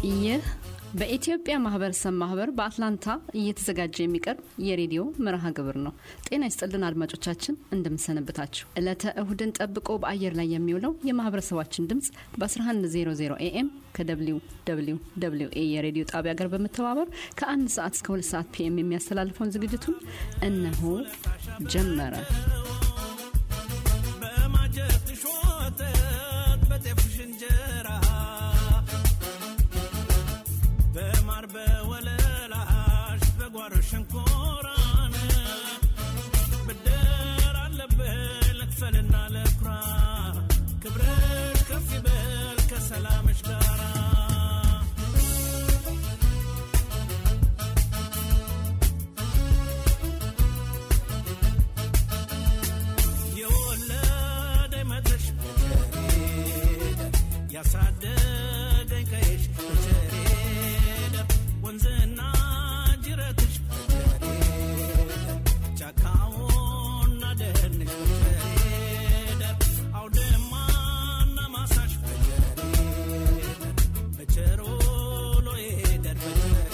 ይህ በኢትዮጵያ ማህበረሰብ ማህበር በአትላንታ እየተዘጋጀ የሚቀርብ የሬዲዮ መርሃ ግብር ነው። ጤና ይስጥልን አድማጮቻችን፣ እንደምንሰነብታችሁ። ዕለተ እሁድን ጠብቆ በአየር ላይ የሚውለው የማህበረሰባችን ድምፅ በ1100 ኤኤም ከደብሊው ደብሊው ደብሊው ኤ የሬዲዮ ጣቢያ ጋር በመተባበር ከአንድ ሰዓት እስከ ሁለት ሰዓት ፒኤም የሚያስተላልፈውን ዝግጅቱን እነሆ ጀመረ። በማር በወለላሽ በጓሮ ሸንኮራን ብድር አለብህ ልክፈልና ለኩራ ክብርሽ ከፍ ይበል ከሰላምሽ ጋራ የወለደኝ መድረሽ በቸሬደ ያሳደገኝ ቀይሽ በቸሬደ ወንዝና ጅረትሽ በቸሬደ ጫካውና ደንሽ በቸሬደ አውድማና ማሳሽ በቸሬደ በቸሮሎ ይሄደር በቸሬደ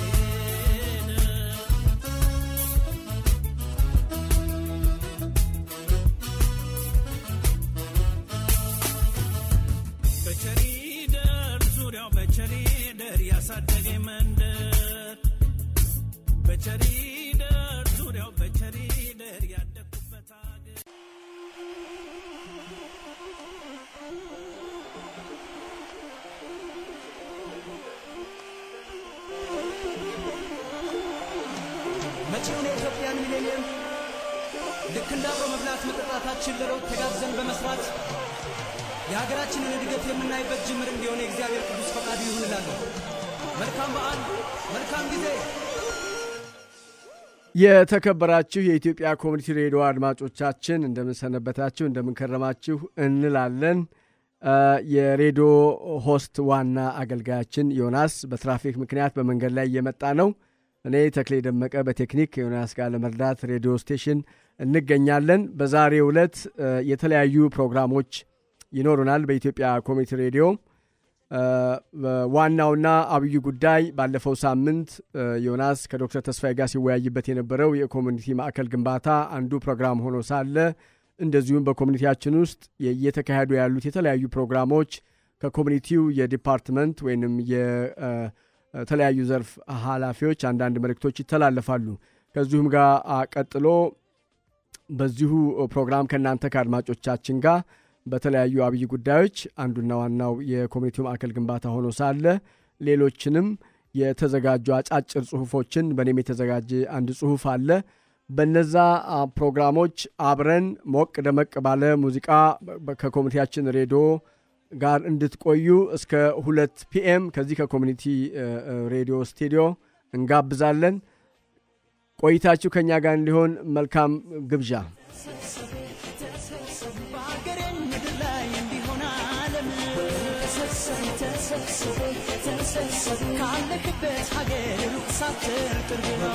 በቸሪደር ዙሪያው በቸሪደር ያሳደገኝ መንደር በቸሪደር ዙሪያው በቸሪደር ያደግኩበት አገር መጪውን የኢትዮጵያን ሚሌኒየም ልክ እንደ አብሮ መብላት መጠጣታችን ለለውጥ ተጋዘን በመስራት የሀገራችንን እድገት የምናይበት ጅምር እንዲሆን የእግዚአብሔር ቅዱስ ፈቃዱ ይሁን እላለሁ። መልካም በዓል፣ መልካም ጊዜ። የተከበራችሁ የኢትዮጵያ ኮሚኒቲ ሬዲዮ አድማጮቻችን እንደምንሰነበታችሁ፣ እንደምንከረማችሁ እንላለን። አ፣ የሬዲዮ ሆስት ዋና አገልጋያችን ዮናስ በትራፊክ ምክንያት በመንገድ ላይ እየመጣ ነው። እኔ ተክሌ ደመቀ በቴክኒክ ዮናስ ጋር ለመርዳት ሬዲዮ ስቴሽን እንገኛለን። በዛሬው ዕለት አ፣ የተለያዩ ፕሮግራሞች ይኖሩናል በኢትዮጵያ ኮሚኒቲ ሬዲዮ አ፣ ዋናውና አብዩ ጉዳይ ባለፈው ሳምንት አ፣ ዮናስ ከዶክተር ተስፋዬ ጋር ሲወያይበት የነበረው የኮሚኒቲ ማዕከል ግንባታ አንዱ ፕሮግራም ሆኖ ሳለ እንደዚሁም በኮሚኒቲያችን ውስጥ እየተካሄዱ ያሉት የተለያዩ ፕሮግራሞች ከኮሚኒቲው የዲፓርትመንት ወይንም የተለያዩ ዘርፍ ኃላፊዎች አንዳንድ መልእክቶች ይተላለፋሉ። ከዚሁም ጋር አ፣ ቀጥሎ በዚሁ ፕሮግራም ከእናንተ ከአድማጮቻችን ጋር በተለያዩ አብይ ጉዳዮች አንዱና ዋናው የኮሚኒቲው ማዕከል ግንባታ ሆኖ ሳለ ሌሎችንም የተዘጋጁ አጫጭር ጽሁፎችን በእኔም የተዘጋጀ አንድ ጽሁፍ አለ። በነዛ አ፣ ፕሮግራሞች አብረን ሞቅ ደመቅ ባለ ሙዚቃ በ- ከኮሚኒቲያችን ሬዲዮ ጋር እንድትቆዩ እስከ ሁለት ፒኤም ከዚህ ከኮሚኒቲ እ፣ እ፣ ሬዲዮ ስቱዲዮ እንጋብዛለን። ቆይታችሁ ከእኛ ጋር እንዲሆን መልካም ግብዣ። በሀገሬን ምድር ላይ እንዲሆን ዓለም ካለክበት ሀገር ሩቅ ሳትር ቅርብ ነው።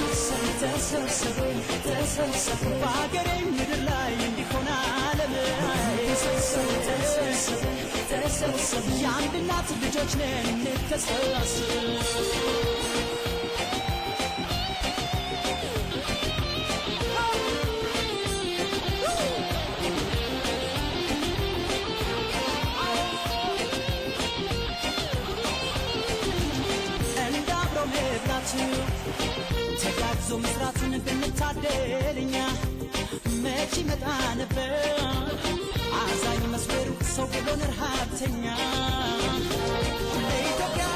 በሀገሬን ምድር ላይ እንዲሆን ዓለም የአንድ እናት ልጆች ነን እንተሳሰብ እንደ አብሮ መብላቱ ተጋግዞ መስራትን ብንታደል እኛ መች ይመጣ ነበር አዛኝ መስበሩ ሰው ብሎን ረሃብተኛ ለኢትዮጵያ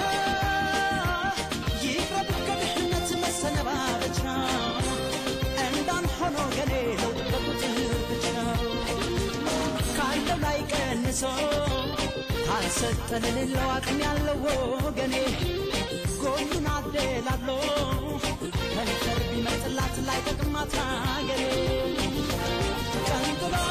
ይቅረብ ከድህነት መሰነባበቻ እንዳን ሆኖ ገኔ ለውጥ በቁጥር ብቻ ካለው ላይ ቀንሶ ካልሰጠ ለሌለው አቅም ያለው ወገኔ ጎኑን አደላሎ ከንፈር ቢመጥላት ላይ ጠቅማት አገሬ ቀንጥሎ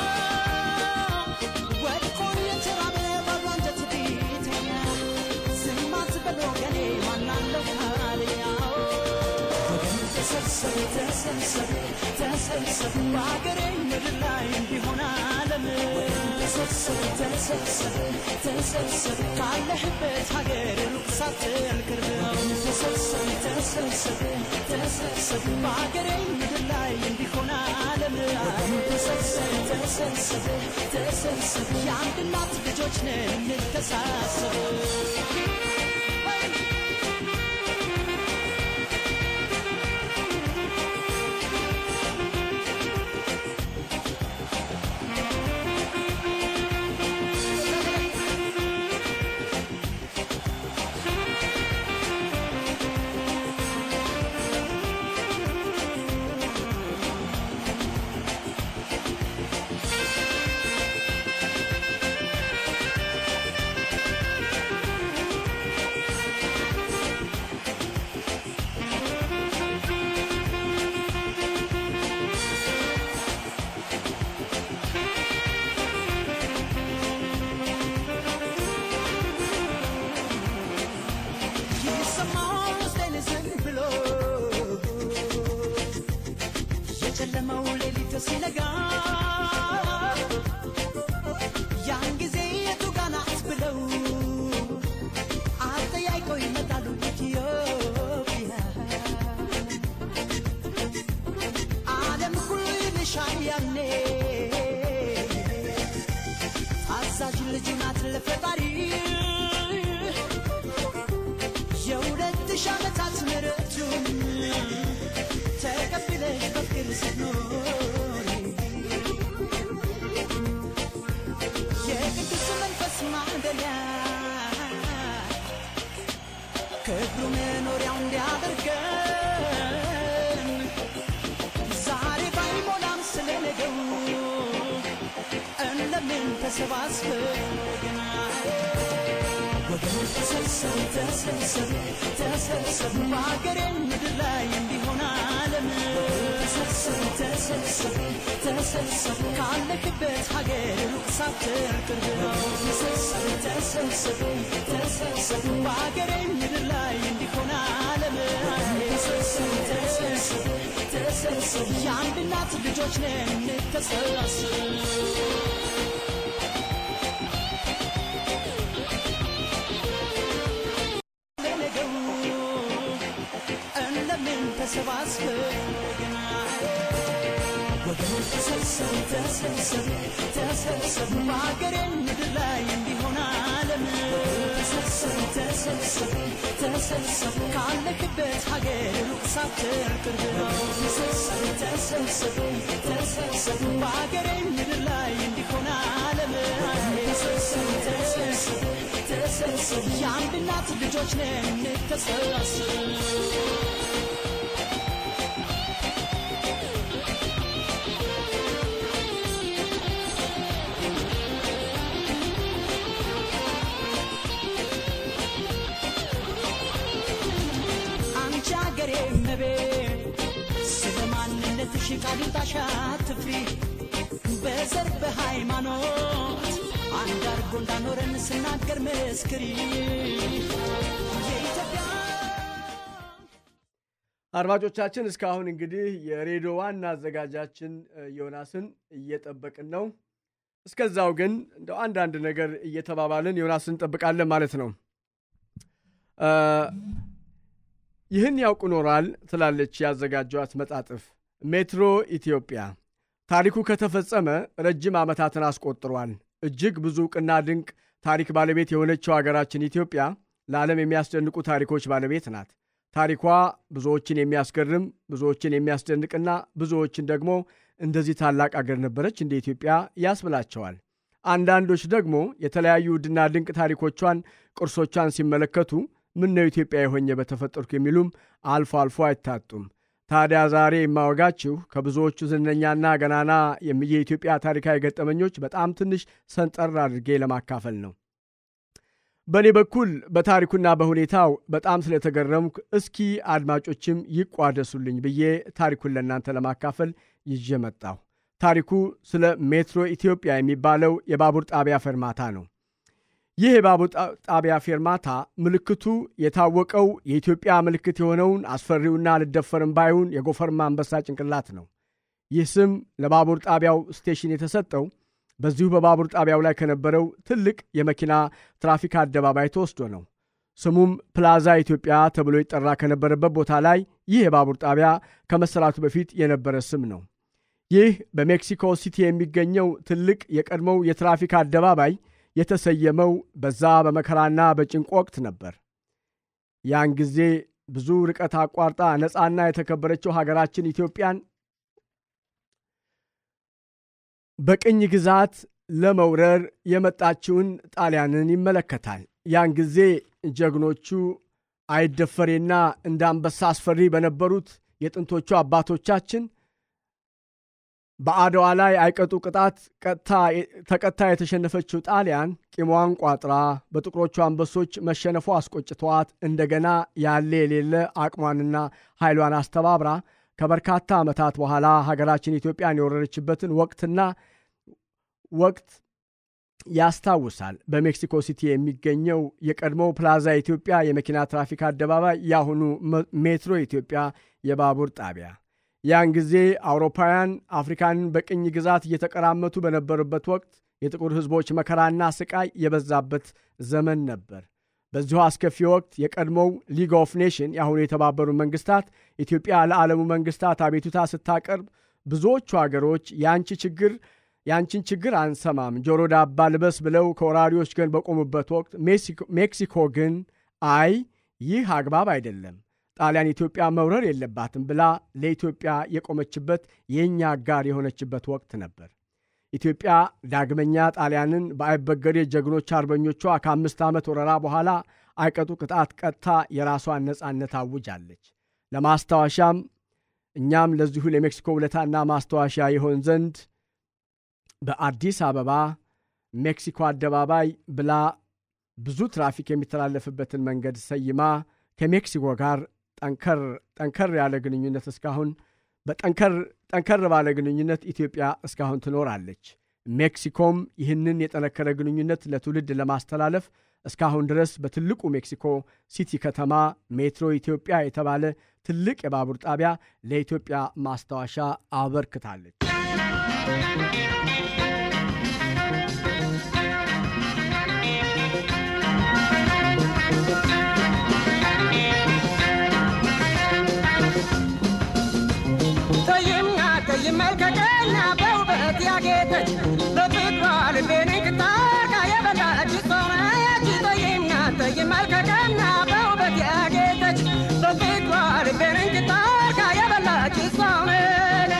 ወድቆ የተራበ ባዶ አንጀት ቢተኛ ዝም አትበል ወገኔ ማናለው ካለኛ ወገን ተሰብሰብ ተሰብሰብ ተሰብሰብ በሀገሬ ምድር ላይ እንዲሆን ዓለም ተሰብሰብ ተሰብሰብ ተሰብሰብ ካለህበት ሀገር ሩቅ ሳትል ቅርብ ነው ተሰብሰብ ተሰብሰብ ተሰብሰብ በሀገሬ ምድር ላይ እንዲሆን ዓለም ተሰብሰብ ተሰብሰብ ተሰብሰብ የአንድ እናት ልጆች ነን እንተሳሰብ ይሰማል ውስጤን ዝም ብሎ የጨለመው ሌሊት ሲነጋ ያን ጊዜ የቱ ጋ ናት ብለው አጠያይቀው ይመጣሉ ኢትዮጵያ ዓለም ሁሉ ይልሻል ያኔ አዛዥ ልጅ ናት ለፈጣሪ የሁለት ሺህ ዓመታት ምሕረቱን ተቀብለሽ በፍቅር ስትኖሪ የቅዱስ መንፈስ ማደሪያ ክብሩ መኖሪያው እንዲያደርገን ዛሬ ባይሞላም ስለ ነገው እንደምን ተሰባስበን ወገኖች ተሰብሰብ ተሰብሰብ ተሰብሰብ በሀገሬ ምድር ላይ እንዲሆን ዓለም ተሰብሰብ ተሰብሰብ ተሰብሰብ ካለክበት ሀገር ሩቅ ሳትል ቅርብ ነው ተሰብሰብ ተሰብሰብ ተሰብሰብ በሀገሬ ምድር ላይ እንዲሆን ዓለም ተሰብሰብ ተሰብሰብ ተሰብሰብ የአንድ እናት ልጆች ነን እንተሰባሰብ ለነገው እንደምን ተሰባስበን ወገኖች ተሰብሰብ ተሰብሰብ ተሰብሰብ በሀገሬ ምድር ላይ እንዲሆን ዓለም ተሰብሰብ ተሰብሰብ ተሰብሰብ ካለክበት ሀገር ሩቅ ሳትል ቅርብ ነው ተሰብሰብ ተሰብሰብ ተሰብሰብ በሀገሬ ምድር ላይ እንዲሆን ዓለም ተሰብሰብ ተሰብሰብ ተሰብሰብ የአንድ እናት ልጆች ነን እንተሰባሰብ አንቺ አገሬ እመቤት ስለ ማንነትሽ ቃል ይውጣሽ አትፍሪ በዘር በሃይማኖት አንድ አርጎ እንዳኖረን ስናገር መስክሪ የኢትዮጵያ አድማጮቻችን እስካሁን እንግዲህ የሬዲዮ ዋና አዘጋጃችን እ, ዮናስን እየጠበቅን ነው። እስከዛው ግን እንደው አንዳንድ ነገር እየተባባልን ዮናስን እንጠብቃለን ማለት ነው። እ, ይህን ያውቁ ኖራል ትላለች ያዘጋጇት መጣጥፍ ሜትሮ ኢትዮጵያ። ታሪኩ ከተፈጸመ ረጅም ዓመታትን አስቆጥሯል። እጅግ ብዙ ዕውቅና ድንቅ ታሪክ ባለቤት የሆነችው ሀገራችን ኢትዮጵያ ለዓለም የሚያስደንቁ ታሪኮች ባለቤት ናት። ታሪኳ ብዙዎችን የሚያስገርም ብዙዎችን የሚያስደንቅና ብዙዎችን ደግሞ እንደዚህ ታላቅ አገር ነበረች እንደ ኢትዮጵያ ያስብላቸዋል። አንዳንዶች ደግሞ የተለያዩ ውድና ድንቅ ታሪኮቿን፣ ቅርሶቿን ሲመለከቱ ምን ነው ኢትዮጵያ የሆኘ በተፈጠርኩ የሚሉም አልፎ አልፎ አይታጡም። ታዲያ ዛሬ የማወጋችሁ ከብዙዎቹ ዝነኛና ገናና የኢትዮጵያ ታሪካዊ ገጠመኞች በጣም ትንሽ ሰንጠር አድርጌ ለማካፈል ነው። በእኔ በኩል በታሪኩና በሁኔታው በጣም ስለተገረምኩ እስኪ አድማጮችም ይቋደሱልኝ ብዬ ታሪኩን ለእናንተ ለማካፈል ይዤ መጣሁ። ታሪኩ ስለ ሜትሮ ኢትዮጵያ የሚባለው የባቡር ጣቢያ ፌርማታ ነው። ይህ የባቡር ጣቢያ ፌርማታ ምልክቱ የታወቀው የኢትዮጵያ ምልክት የሆነውን አስፈሪውና አልደፈርም ባዩን የጎፈርማ አንበሳ ጭንቅላት ነው። ይህ ስም ለባቡር ጣቢያው ስቴሽን የተሰጠው በዚሁ በባቡር ጣቢያው ላይ ከነበረው ትልቅ የመኪና ትራፊክ አደባባይ ተወስዶ ነው። ስሙም ፕላዛ ኢትዮጵያ ተብሎ ይጠራ ከነበረበት ቦታ ላይ ይህ የባቡር ጣቢያ ከመሰራቱ በፊት የነበረ ስም ነው። ይህ በሜክሲኮ ሲቲ የሚገኘው ትልቅ የቀድሞው የትራፊክ አደባባይ የተሰየመው በዛ በመከራና በጭንቅ ወቅት ነበር። ያን ጊዜ ብዙ ርቀት አቋርጣ ነፃና የተከበረችው ሀገራችን ኢትዮጵያን በቅኝ ግዛት ለመውረር የመጣችውን ጣሊያንን ይመለከታል። ያን ጊዜ ጀግኖቹ አይደፈሬና እንደ አንበሳ አስፈሪ በነበሩት የጥንቶቹ አባቶቻችን በአድዋ ላይ አይቀጡ ቅጣት ተቀታ የተሸነፈችው ጣሊያን ቂሟን ቋጥራ በጥቁሮቹ አንበሶች መሸነፏ አስቆጭተዋት እንደገና ያለ የሌለ አቅሟንና ኃይሏን አስተባብራ ከበርካታ ዓመታት በኋላ ሀገራችን ኢትዮጵያን የወረረችበትን ወቅትና ወቅት ያስታውሳል። በሜክሲኮ ሲቲ የሚገኘው የቀድሞው ፕላዛ ኢትዮጵያ የመኪና ትራፊክ አደባባይ የአሁኑ ሜትሮ ኢትዮጵያ የባቡር ጣቢያ ያን ጊዜ አውሮፓውያን አፍሪካንን በቅኝ ግዛት እየተቀራመቱ በነበሩበት ወቅት የጥቁር ሕዝቦች መከራና ስቃይ የበዛበት ዘመን ነበር። በዚሁ አስከፊ ወቅት የቀድሞው ሊግ ኦፍ ኔሽን የአሁኑ የተባበሩ መንግስታት ኢትዮጵያ ለዓለሙ መንግስታት አቤቱታ ስታቀርብ ብዙዎቹ አገሮች የአንቺ ችግር የአንቺን ችግር አንሰማም፣ ጆሮ ዳባ ልበስ ብለው ከወራሪዎች ግን በቆሙበት ወቅት ሜክሲኮ ግን አይ ይህ አግባብ አይደለም፣ ጣሊያን ኢትዮጵያ መውረር የለባትም ብላ ለኢትዮጵያ የቆመችበት የእኛ አጋር የሆነችበት ወቅት ነበር። ኢትዮጵያ ዳግመኛ ጣሊያንን በአይበገሬ ጀግኖች አርበኞቿ ከአምስት ዓመት ወረራ በኋላ አይቀጡ ቅጣት ቀጥታ የራሷን ነፃነት አውጃለች። ለማስታወሻም እኛም ለዚሁ ለሜክሲኮ ውለታና ማስታወሻ ይሆን ዘንድ በአዲስ አበባ ሜክሲኮ አደባባይ ብላ ብዙ ትራፊክ የሚተላለፍበትን መንገድ ሰይማ ከሜክሲኮ ጋር ጠንከር ያለ ግንኙነት እስካሁን ጠንከር ባለ ግንኙነት ኢትዮጵያ እስካሁን ትኖራለች። ሜክሲኮም ይህንን የጠነከረ ግንኙነት ለትውልድ ለማስተላለፍ እስካሁን ድረስ በትልቁ ሜክሲኮ ሲቲ ከተማ ሜትሮ ኢትዮጵያ የተባለ ትልቅ የባቡር ጣቢያ ለኢትዮጵያ ማስታወሻ አበርክታለች። መልከቀና በውበት ያጌጠች በፍቅሯ ልቤን እንቅጣቃ የበላች ሰውነች ጠይምና ጠይም መልከቀና በውበት ያጌጠች በፍቅሯ ልቤን እንቅጣቃ የበላች ሰውነች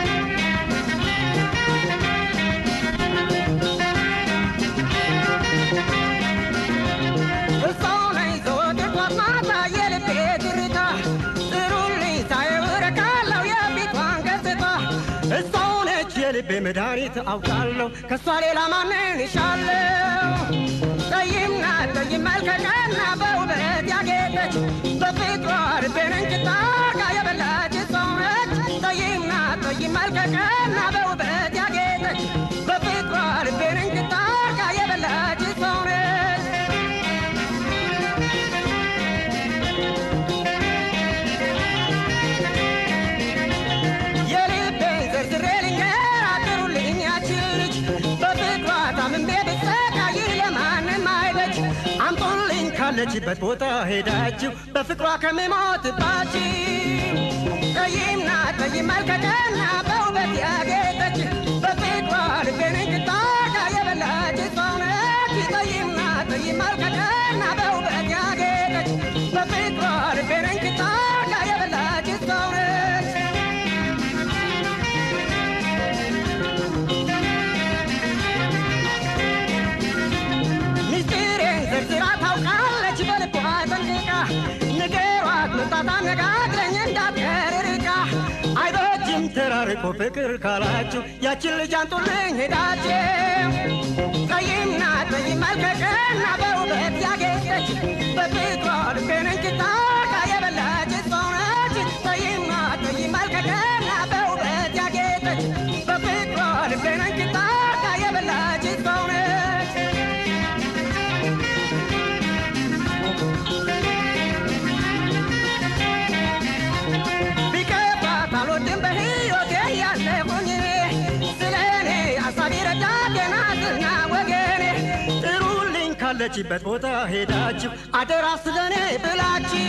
እሷው ነኝ ዘወትር ጧት ማታ የልቤ ትርታ ጥሩልኝ ሳየው እረካለሁ የፊቷን ገጽታ እሷው ነች የልቤ መድኃኒት አውቃለሁ ከእሷ ሌላ ማንን ይሻለው ጠይምና ጠይም መልከቀና በውበት ያጌጠች በፍቅሯ ልቤን እንጭጣቃ የበላች ሰው ነች ጠይምና ጠይም መልከቀና በውበት ያጌጠች በፍቅሯ ልቤን እንጭጣቃ የበላች ሰው ነች የልቤን ዘርዝሬ ልንገር አጥሩልኝ ያችን ልጅ በፍቅሯ ታምሜ ብሰቃይ ለማንም አይበጅ አምጡልኝ ካለችበት ቦታ ሄዳችሁ በፍቅሯ ከምሞትባችሁ ጠይምና ጠይም መልከቀና በውበት ያጌጠች በፍቅሯ ልቤን እንቅጣቃ የበላች ሰው ነች ጠይምና ጠይም መልከቀና በውበት ያጌጠች በፍቅሯ ልቤን እንቅጣቃ የበላች ሰው ነች ሚስጢሬን ዘርዝራ ታውቃለች በልቧ ጠንቅቃ ንገሯት መምጣት አነጋግረኝ እንዳትቀር ርቃ አይበጅም ተራርቆ ፍቅር ካላችሁ ያችን ልጅ አንጡልኝ ሄዳችሁ ጠይምና ጠይም መልከቀና በውበት ያጌጠች በፍቅሯ ልቤን እንቅጣቃ የበላች ሰው ነች ጠይምና ጠይም መልከቀና በውበት ያጌጠች በፍቅሯ ልቤን እንቅጣቃ የበላች ሰው ነች ቢከፋት አልወድም በሕይወቴ ያለሁኝ ስለ እኔ አሳቢ ረዳቴ ናትና ካለችበት ቦታ ሄዳችሁ አደራ ስለኔ ብላችሁ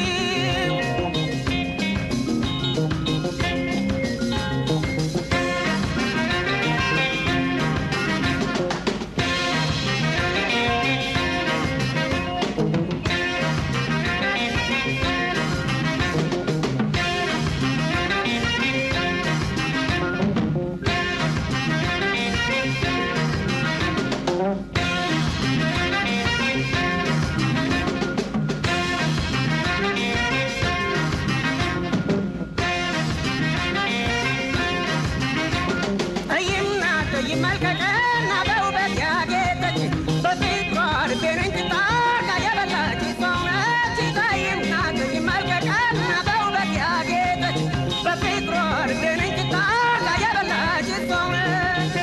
ጠይምና ጠይም መልከቀና በውበት ያጌጠች በፊቷ ልቤን እንጭጣርጋ የበላች ሰው ነች። ጠይምና ጠይም መልከቀና በውበት ያጌጠች በፊቷ ልቤን እንጭጣርጋ የበላች ሰው ነች።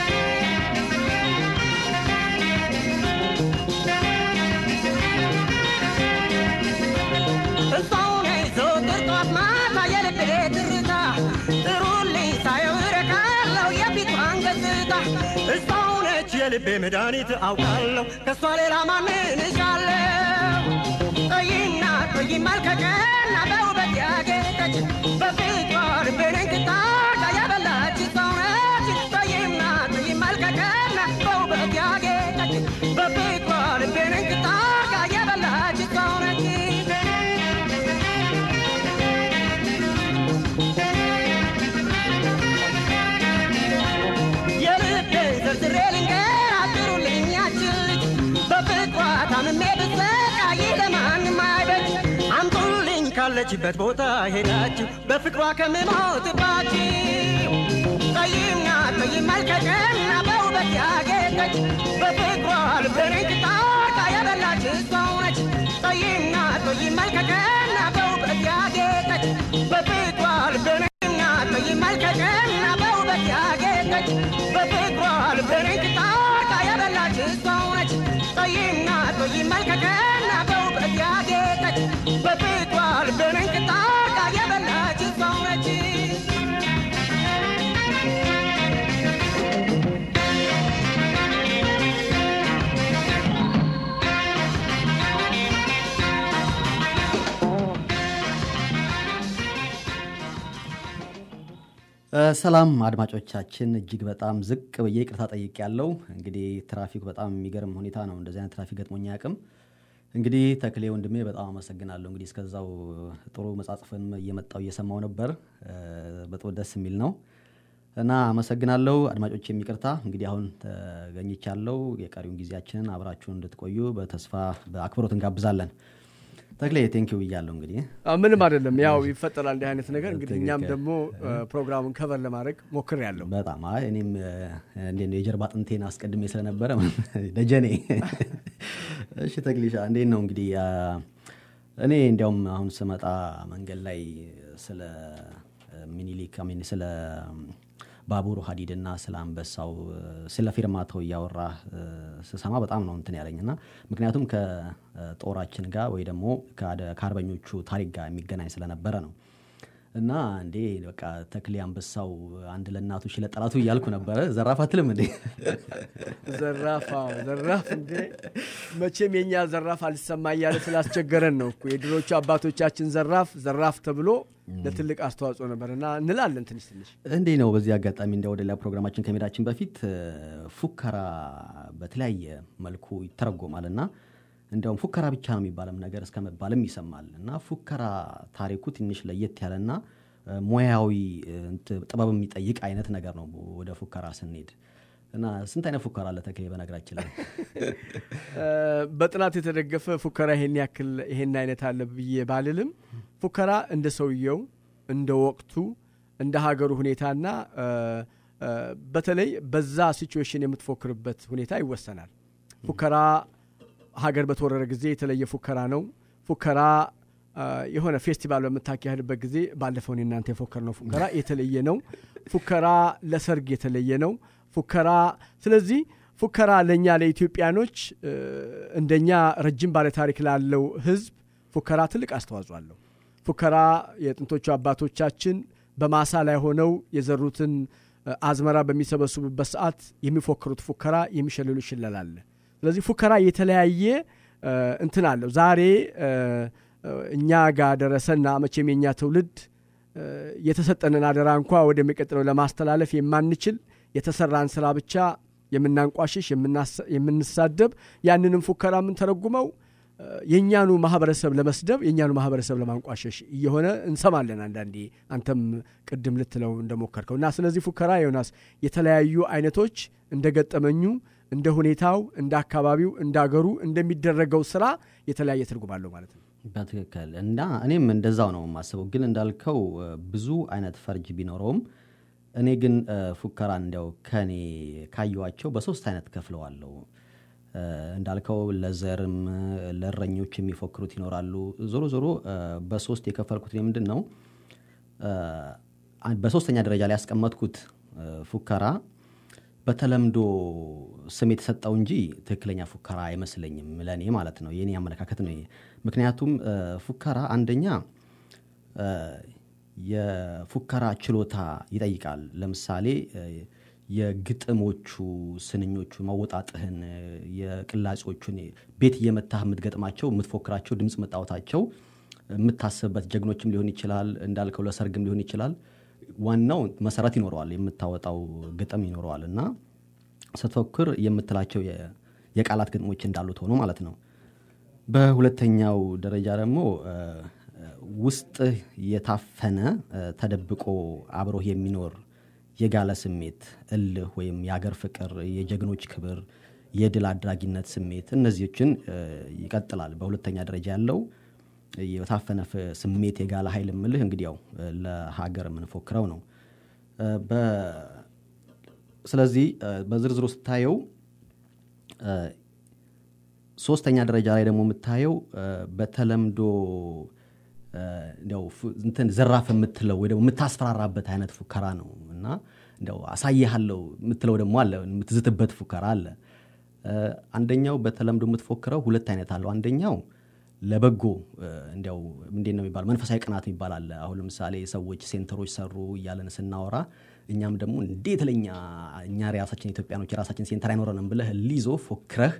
እሷው ነኝ ዘወትር ጠዋት ማታ የልቤ ትርታ ጥሩልኝ ሳየው እረካለሁ የፊቷን ገጽታ እሷው ነች የልቤ መድኃኒት አውቃለሁ ከእሷ ሌላ ማንን እሻለሁ ጠይና ጠይ መልከቀና በውበት ያጌጠች በፊቷ ልቤን እንክታርጋ ያበላች ሰው ነች ጠይና ጠይ መልከቀና በውበት ያጌጠች በፊቷ ልቤን እንክታርጋ ያበላች ሰው ነች የልቤን ዘርዝሬ ልንገር አጥሩልኝ ያችን ልጅ በፍቅሯ ታምሜ ብሰቃይ ለማንም አይበጅ አምጡልኝ ካለችበት ቦታ ሄዳችሁ በፍቅሯ ከምሞትባችሁ ጠይምና ጠይም መልከቀና በውበት ያጌጠች በፍቅሯ ልቤን እንክታርጋ ያበላች ሰው ነች ጠይምና ጠይም መልከቀና በውበት ያጌጠች በፍቅሯ ልቤን እና ጠይም መልከቀና በውበት ያጌጠች በፍቅሯ ልቤን እንክታርጋ ያበላች ሰው ነች ጠይምና ጠይም መልከቀና በውበት ያጌጠች በፍቅሯ ልቤን እንክታርጋ ያበላች ሰው ነች ሰላም አድማጮቻችን፣ እጅግ በጣም ዝቅ ብዬ ይቅርታ ጠይቅ ያለው እንግዲህ ትራፊክ በጣም የሚገርም ሁኔታ ነው። እንደዚህ አይነት ትራፊክ ገጥሞኝ አያውቅም። እንግዲህ ተክሌ ወንድሜ በጣም አመሰግናለሁ። እንግዲህ እስከዛው ጥሩ መጻጽፍን እየመጣው እየሰማው ነበር። በጣም ደስ የሚል ነው እና አመሰግናለሁ። አድማጮች የሚቅርታ እንግዲህ አሁን ተገኝቻለሁ። የቀሪውን ጊዜያችንን አብራችሁን እንድትቆዩ በተስፋ በአክብሮት እንጋብዛለን። ተክሌ ቴንኪው ብያለሁ። እንግዲህ አዎ፣ ምንም አይደለም። ያው ይፈጠራል እንዲህ አይነት ነገር። እንግዲህ እኛም ትክክል። ደግሞ ፕሮግራሙን ከቨር ለማድረግ ሞክር ያለው በጣም አይ እኔም እንዴት ነው የጀርባ አጥንቴን አስቀድሜ ስለነበረ ደጀኔ። እሺ ተክሊሻ እንዴት ነው እንግዲህ አ፣ እኔ እንዲያውም አሁን ስመጣ መንገድ ላይ ስለ ሚኒሊክ አሚን ስለ ባቡሩ ሀዲድና ስለ አንበሳው ስለ ፊርማታው እያወራ ስሰማ በጣም ነው እንትን ያለኝ እና ምክንያቱም ከጦራችን ጋር ወይ ደግሞ ከአደ- ከአርበኞቹ ታሪክ ጋር የሚገናኝ ስለነበረ ነው እና እንዴ በቃ ተክሌ አንበሳው አንድ ለእናቱ ሺህ ለጠላቱ እያልኩ ነበረ። ዘራፍ አትልም እንዴ? ዘራፍ አዎ፣ ዘራፍ እንዴ መቼም የኛ ዘራፍ አልሰማ እያለ ስላስቸገረን ነው እኮ የድሮቹ አባቶቻችን ዘራፍ ዘራፍ ተብሎ ለትልቅ አስተዋጽኦ ነበር እና እንላለን ትንሽ ትንሽ እንዴ ነው። በዚህ አጋጣሚ እንደ ወደ ሌላ ፕሮግራማችን ከመሄዳችን በፊት እ፣ ፉከራ በተለያየ መልኩ ይተረጎማል እና እንዲያውም ፉከራ ብቻ ነው የሚባልም ነገር እስከ መባልም ይሰማል እና ፉከራ ታሪኩ ትንሽ ለየት ያለና እ፣ ሙያዊ እ፣ እንት- ጥበብ የሚጠይቅ አይነት ነገር ነው ወደ ፉከራ ስንሄድ እና ስንት አይነት ፉከራ አለ ተክሌ? በነገራችን ላይ እ፣ በጥናት የተደገፈ ፉከራ ይሄን ያክል ይሄን አይነት አለ ብዬ ባልልም ፉከራ እንደ ሰውየው እንደ ወቅቱ እንደ ሀገሩ ሁኔታና እ፣ እ፣ በተለይ በዛ ሲቹዌሽን የምትፎክርበት ሁኔታ ይወሰናል። ፉከራ ሀገር በተወረረ ጊዜ የተለየ ፉከራ ነው። ፉከራ እ፣ የሆነ ፌስቲቫል በምታካሄድበት ጊዜ ባለፈው እኔ እናንተ የፎከርነው ፉከራ የተለየ ነው። ፉከራ ለሰርግ የተለየ ነው። ፉከራ ስለዚህ ፉከራ ለእኛ ለኢትዮጵያኖች እ፣ እንደኛ ረጅም ባለ ታሪክ ላለው ሕዝብ ፉከራ ትልቅ አስተዋጽኦ አለው። ፉከራ የጥንቶቹ አባቶቻችን በማሳ ላይ ሆነው የዘሩትን እ፣ አዝመራ በሚሰበስቡበት ሰዓት የሚፎክሩት ፉከራ፣ የሚሸልሉ ሽለላ አለ። ስለዚህ ፉከራ የተለያየ እ፣ እንትን አለው ዛሬ እ፣ እ፣ እኛ ጋር ደረሰና መቼም የኛ ትውልድ እ፣ የተሰጠንን አደራ እንኳ ወደሚቀጥለው ለማስተላለፍ የማንችል የተሰራን ስራ ብቻ የምናንቋሽሽ የምናስ- የምንሳደብ ያንንም ፉከራ የምንተረጉመው እ፣ የእኛኑ ማህበረሰብ ለመስደብ የእኛኑ ማህበረሰብ ለማንቋሸሽ እየሆነ እንሰማለን አንዳንዴ አንተም ቅድም ልትለው እንደሞከርከው እና ስለዚህ ፉከራ ዮናስ የተለያዩ አይነቶች እንደ ገጠመኙ እንደ ሁኔታው እንደ አካባቢው እንደ አገሩ እንደሚደረገው ስራ የተለያየ ትርጉም አለው ማለት ነው በትክክል እና እኔም እንደዛው ነው የማስበው። ግን እንዳልከው እ፣ ብዙ አይነት ፈርጅ ቢኖረውም እኔ ግን እ፣ ፉከራን እንዲያው ከኔ ካየዋቸው በሶስት አይነት ከፍለዋለሁ። እ፣ እንዳልከው ለዘርም እ፣ ለእረኞች የሚፎክሩት ይኖራሉ። ዞሮ ዞሮ እ፣ በሶስት የከፈልኩት እኔ ምንድን ነው እ፣ አን- በሶስተኛ ደረጃ ላይ ያስቀመጥኩት እ፣ ፉከራ በተለምዶ ስም የተሰጠው እንጂ ትክክለኛ ፉከራ አይመስለኝም ለእኔ ማለት ነው። የኔ አመለካከት ነው ይሄ። ምክንያቱም እ፣ ፉከራ አንደኛ እ፣ የፉከራ ችሎታ ይጠይቃል። ለምሳሌ እ፣ የግጥሞቹ ስንኞቹ ማወጣጥህን እ፣ የቅላጼዎቹን ቤት እየመታህ የምትገጥማቸው የምትፎክራቸው ድምፅ መጣወታቸው የምታስብበት ጀግኖችም ሊሆን ይችላል እንዳልከው ለሰርግም ሊሆን ይችላል። ዋናው መሰረት ይኖረዋል፣ የምታወጣው ግጥም ይኖረዋል እና ስትፎክር የምትላቸው የ- የቃላት ግጥሞች እንዳሉት ሆኖ ማለት ነው። በሁለተኛው ደረጃ ደግሞ እ፣ ውስጥህ የታፈነ እ፣ ተደብቆ አብሮህ የሚኖር የጋለ ስሜት እልህ ወይም የአገር ፍቅር፣ የጀግኖች ክብር፣ የድል አድራጊነት ስሜት እነዚህችን እ፣ ይቀጥላል። በሁለተኛ ደረጃ ያለው የታፈነ ፍ- ስሜት የጋለ ኃይል ምልህ እንግዲህ ያው እ፣ ለሀገር የምንፎክረው ነው። እ፣ በ- ስለዚህ እ፣ በዝርዝሩ ስታየው እ፣ ሶስተኛ ደረጃ ላይ ደግሞ የምታየው እ፣ በተለምዶ እ፣ እንዲያው ፉ- እንትን ዘራፍ የምትለው ወይ ደግሞ የምታስፈራራበት አይነት ፉከራ ነው እና እንዲያው አሳይሃለሁ የምትለው ደግሞ አለ፣ የምትዝትበት ፉከራ አለ። እ፣ አንደኛው በተለምዶ የምትፎክረው ሁለት አይነት አለው። አንደኛው ለበጎ እ፣ እንዲያው እንዴት ነው የሚባለው መንፈሳዊ ቅናት የሚባል አለ። አሁን ለምሳሌ ሰዎች ሴንተሮች ሰሩ እያለን ስናወራ እኛም ደግሞ እንዴት ለኛ እኛ ራሳችን ኢትዮጵያኖች የራሳችን ሴንተር አይኖረንም ብለህ ሊዞ ፎክረህ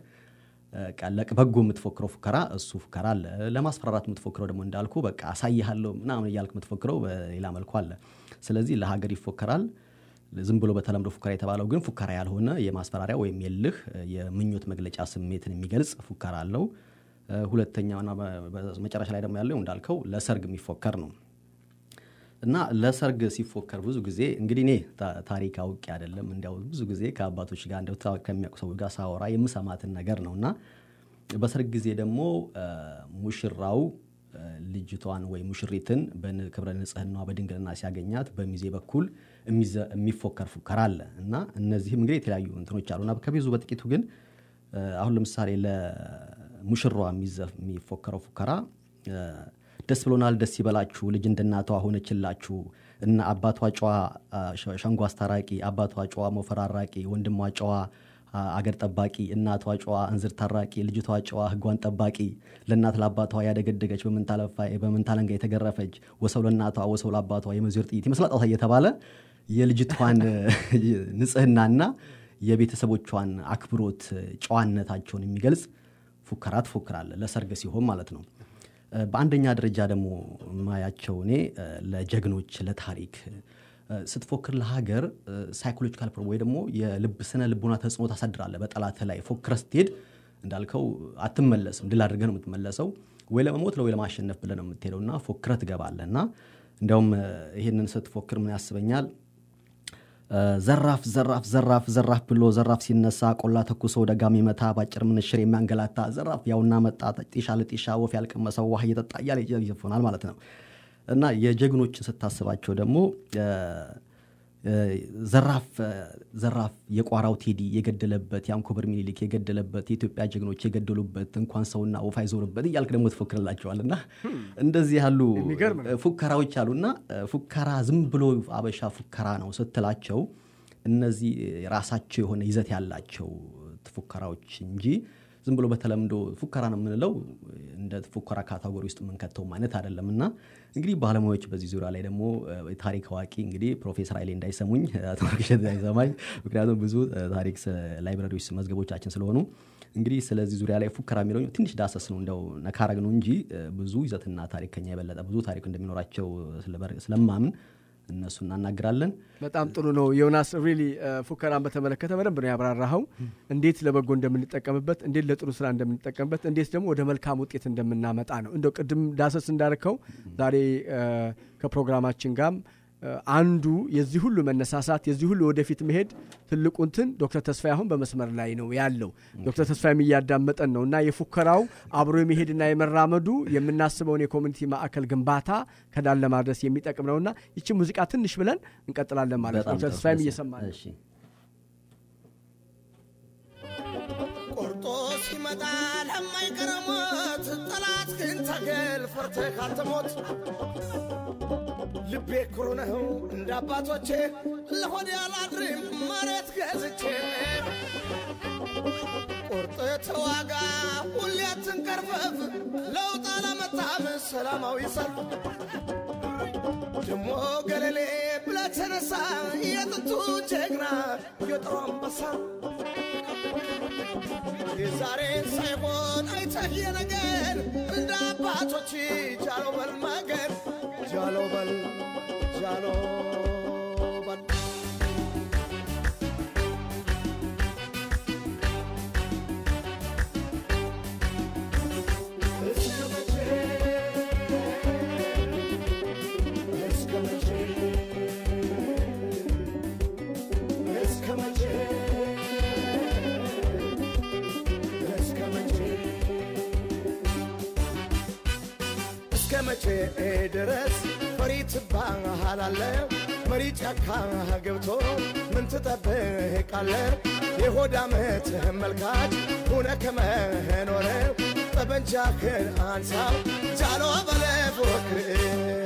ቀለቅ በጎ የምትፎክረው ፉከራ እሱ ፉከራ አለ። ለማስፈራራት የምትፎክረው ደግሞ እንዳልኩ በቃ አሳይሃለሁ ምናምን እያልክ የምትፎክረው በሌላ መልኩ አለ። ስለዚህ ለሀገር ይፎከራል። ዝም ብሎ በተለምዶ ፉከራ የተባለው ግን ፉከራ ያልሆነ የማስፈራሪያ ወይም የልህ የምኞት መግለጫ ስሜትን የሚገልጽ ፉከራ አለው። እ፣ ሁለተኛውና በ- መጨረሻ ላይ ደግሞ ያለው እንዳልከው ለሰርግ የሚፎከር ነው። እና ለሰርግ ሲፎከር ብዙ ጊዜ እንግዲህ እኔ ታ- ታሪክ አውቄ አይደለም እንዲያው ብዙ ጊዜ ከአባቶች ጋር እንደው ታ- ከሚያውቁ ሰዎች ጋር ሳወራ የምሰማትን ነገር ነው እና በሰርግ ጊዜ ደግሞ እ፣ ሙሽራው እ፣ ልጅቷን ወይ ሙሽሪትን በክብረ ንጽህናዋ በድንግልና ሲያገኛት በሚዜ በኩል የሚዘ- የሚፎከር ፉከራ አለ እና እነዚህም እንግዲህ የተለያዩ እንትኖች አሉ እና ከብዙ በጥቂቱ ግን እ፣ አሁን ለምሳሌ ለሙሽራዋ የሚዘ- የሚፎከረው ፉከራ እ፣ ደስ ብሎናል፣ ደስ ይበላችሁ፣ ልጅ እንደ እናቷ ሆነችላችሁ እና አባቷ ጨዋ አ፣ ሸ- ሸንጎ አስታራቂ፣ አባቷ ጨዋ ሞፈራራቂ፣ ወንድሟ ጨዋ አ፣ አገር ጠባቂ፣ እናቷ ጨዋ እንዝር ታራቂ፣ ልጅቷ ጨዋ ሕጓን ጠባቂ፣ ለእናት ለአባቷ ያደገደገች በምንታለፋ በምንታለንጋ የተገረፈች ወሰው ለእናቷ ወሰው ለአባቷ የመዞር ጥይት ይመስላል ጣታ እየተባለ የልጅቷን ንጽህናና የቤተሰቦቿን አክብሮት ጨዋነታቸውን የሚገልጽ ፉከራ ትፎክራለ ለሰርግ ሲሆን ማለት ነው። እ፣ በአንደኛ ደረጃ ደግሞ ማያቸው እኔ እ፣ ለጀግኖች ለታሪክ እ፣ ስትፎክር ለሀገር ሳይኮሎጂካል ፕሮብሌም ወይ ደግሞ የልብ ስነ ልቦና ተጽዕኖ ታሳድራለህ በጠላት ላይ ፎክረህ ስትሄድ እንዳልከው አትመለስም። ድል አድርገህ ነው የምትመለሰው። ወይ ለመሞት ወይ ለማሸነፍ ብለህ ነው የምትሄደው እና ፎክረህ ትገባለህ እና እንዲያውም እ፣ ይህንን ስትፎክር ምን ያስበኛል እ፣ ዘራፍ ዘራፍ ዘራፍ ዘራፍ ብሎ ዘራፍ ሲነሳ ቆላ ተኩሶ ደጋሚ መታ ባጭር ምንሽር የሚያንገላታ ዘራፍ ያውና መጣ ጢሻ ለጢሻ ወፍ ያልቀመሰው ውሃ እየጠጣ እያለ ይዘፎናል ማለት ነው እና የጀግኖችን ስታስባቸው ደግሞ እ፣ እ፣ ዘራፍ እ፣ ዘራፍ የቋራው ቴዲ የገደለበት የአንኮበር ሚኒሊክ የገደለበት የኢትዮጵያ ጀግኖች የገደሉበት እንኳን ሰውና ወፍ አይዞርበት እያልክ ደግሞ ትፎክርላቸዋል እና እንደዚህ ያሉ የሚገርም ነው። ፉከራዎች አሉና እ፣ ፉከራ ዝም ብሎ አበሻ ፉከራ ነው ስትላቸው እነዚህ ራሳቸው የሆነ ይዘት ያላቸው ፉከራዎች እንጂ ዝም ብሎ በተለምዶ ፉከራ ነው የምንለው እንደ ፉከራ ካታጎሪ ውስጥ የምንከተውም አይነት አይደለም እና እንግዲህ ባለሙያዎች በዚህ ዙሪያ ላይ ደግሞ እ፣ ታሪክ አዋቂ እንግዲህ ፕሮፌሰር ኃይሌ እንዳይሰሙኝ አቶ ወርቅሸት እንዳይሰማኝ ምክንያቱም ብዙ እ፣ ታሪክ ስ- ላይብረሪዎች መዝገቦቻችን ስለሆኑ እንግዲህ ስለዚህ ዙሪያ ላይ ፉከራ የሚለው ትንሽ ዳሰስ ነው እንደው ነካረግ ነው እንጂ እ፣ ብዙ ይዘትና ታሪክ ከኛ የበለጠ ብዙ ታሪክ እንደሚኖራቸው ስለበር- ስለማምን እነሱ እናናግራለን። በጣም ጥሩ ነው ዮናስ። ሪሊ ፉከራን በተመለከተ በደንብ ነው ያብራራኸው። እንዴት ለበጎ እንደምንጠቀምበት፣ እንዴት ለጥሩ ስራ እንደምንጠቀምበት፣ እንዴት ደግሞ ወደ መልካም ውጤት እንደምናመጣ ነው። እንደው ቅድም ዳሰስ እንዳልከው ዛሬ እ፣ ከፕሮግራማችን ጋርም እ፣ አንዱ የዚህ ሁሉ መነሳሳት የዚህ ሁሉ ወደፊት መሄድ ትልቁ እንትን ዶክተር ተስፋዬ አሁን በመስመር ላይ ነው ያለው። ዶክተር ተስፋዬም እያዳመጠን ነው እና የፉከራው አብሮ የመሄድና የመራመዱ የምናስበውን የኮሚኒቲ ማዕከል ግንባታ ከዳር ለማድረስ የሚጠቅም ነውና ይቺ ሙዚቃ ትንሽ ብለን እንቀጥላለን ማለት ነው። በጣም ዶክተር ጥሩ። ተስፋዬም ደስ- እየሰማ ነው። እሺ። ቆርጦ ሲመጣ ለማይቀር ሞት ጠላት ግን ታገል ፈርተህ ካልተሞት ልቤ ኩሩ ነው እንደ አባቶቼ ለሆዴ አላድርም መሬት ገዝቼ ቁርጥ ተዋጋ ሁሌ አትንቀርፈፍ ለውጥ አላመጣም ሰላማዊ ሰልፍ ደሞ ገለሌ ብለህ ተነሳ የጥንቱ ጀግና የጥሩ አንበሳ የዛሬ ሳይሆን አይተህ የነገር እንደ አባቶች ጃሎ በል ማገር ጃሎ በል ጃሎ በል እስከ መቼ እስከ መቼ እስከ መቼ እስከ መቼ እስከ መቼ ድረስ ፈሪ ትባሃላለህ? መሪ ጫካ ገብቶ ምን ትጠብቃለህ? የሆድ ዓመትህ መልካች ሁነ ከመኖር ጠበንጃህን አንሳ ጃሎ በለ ፎክር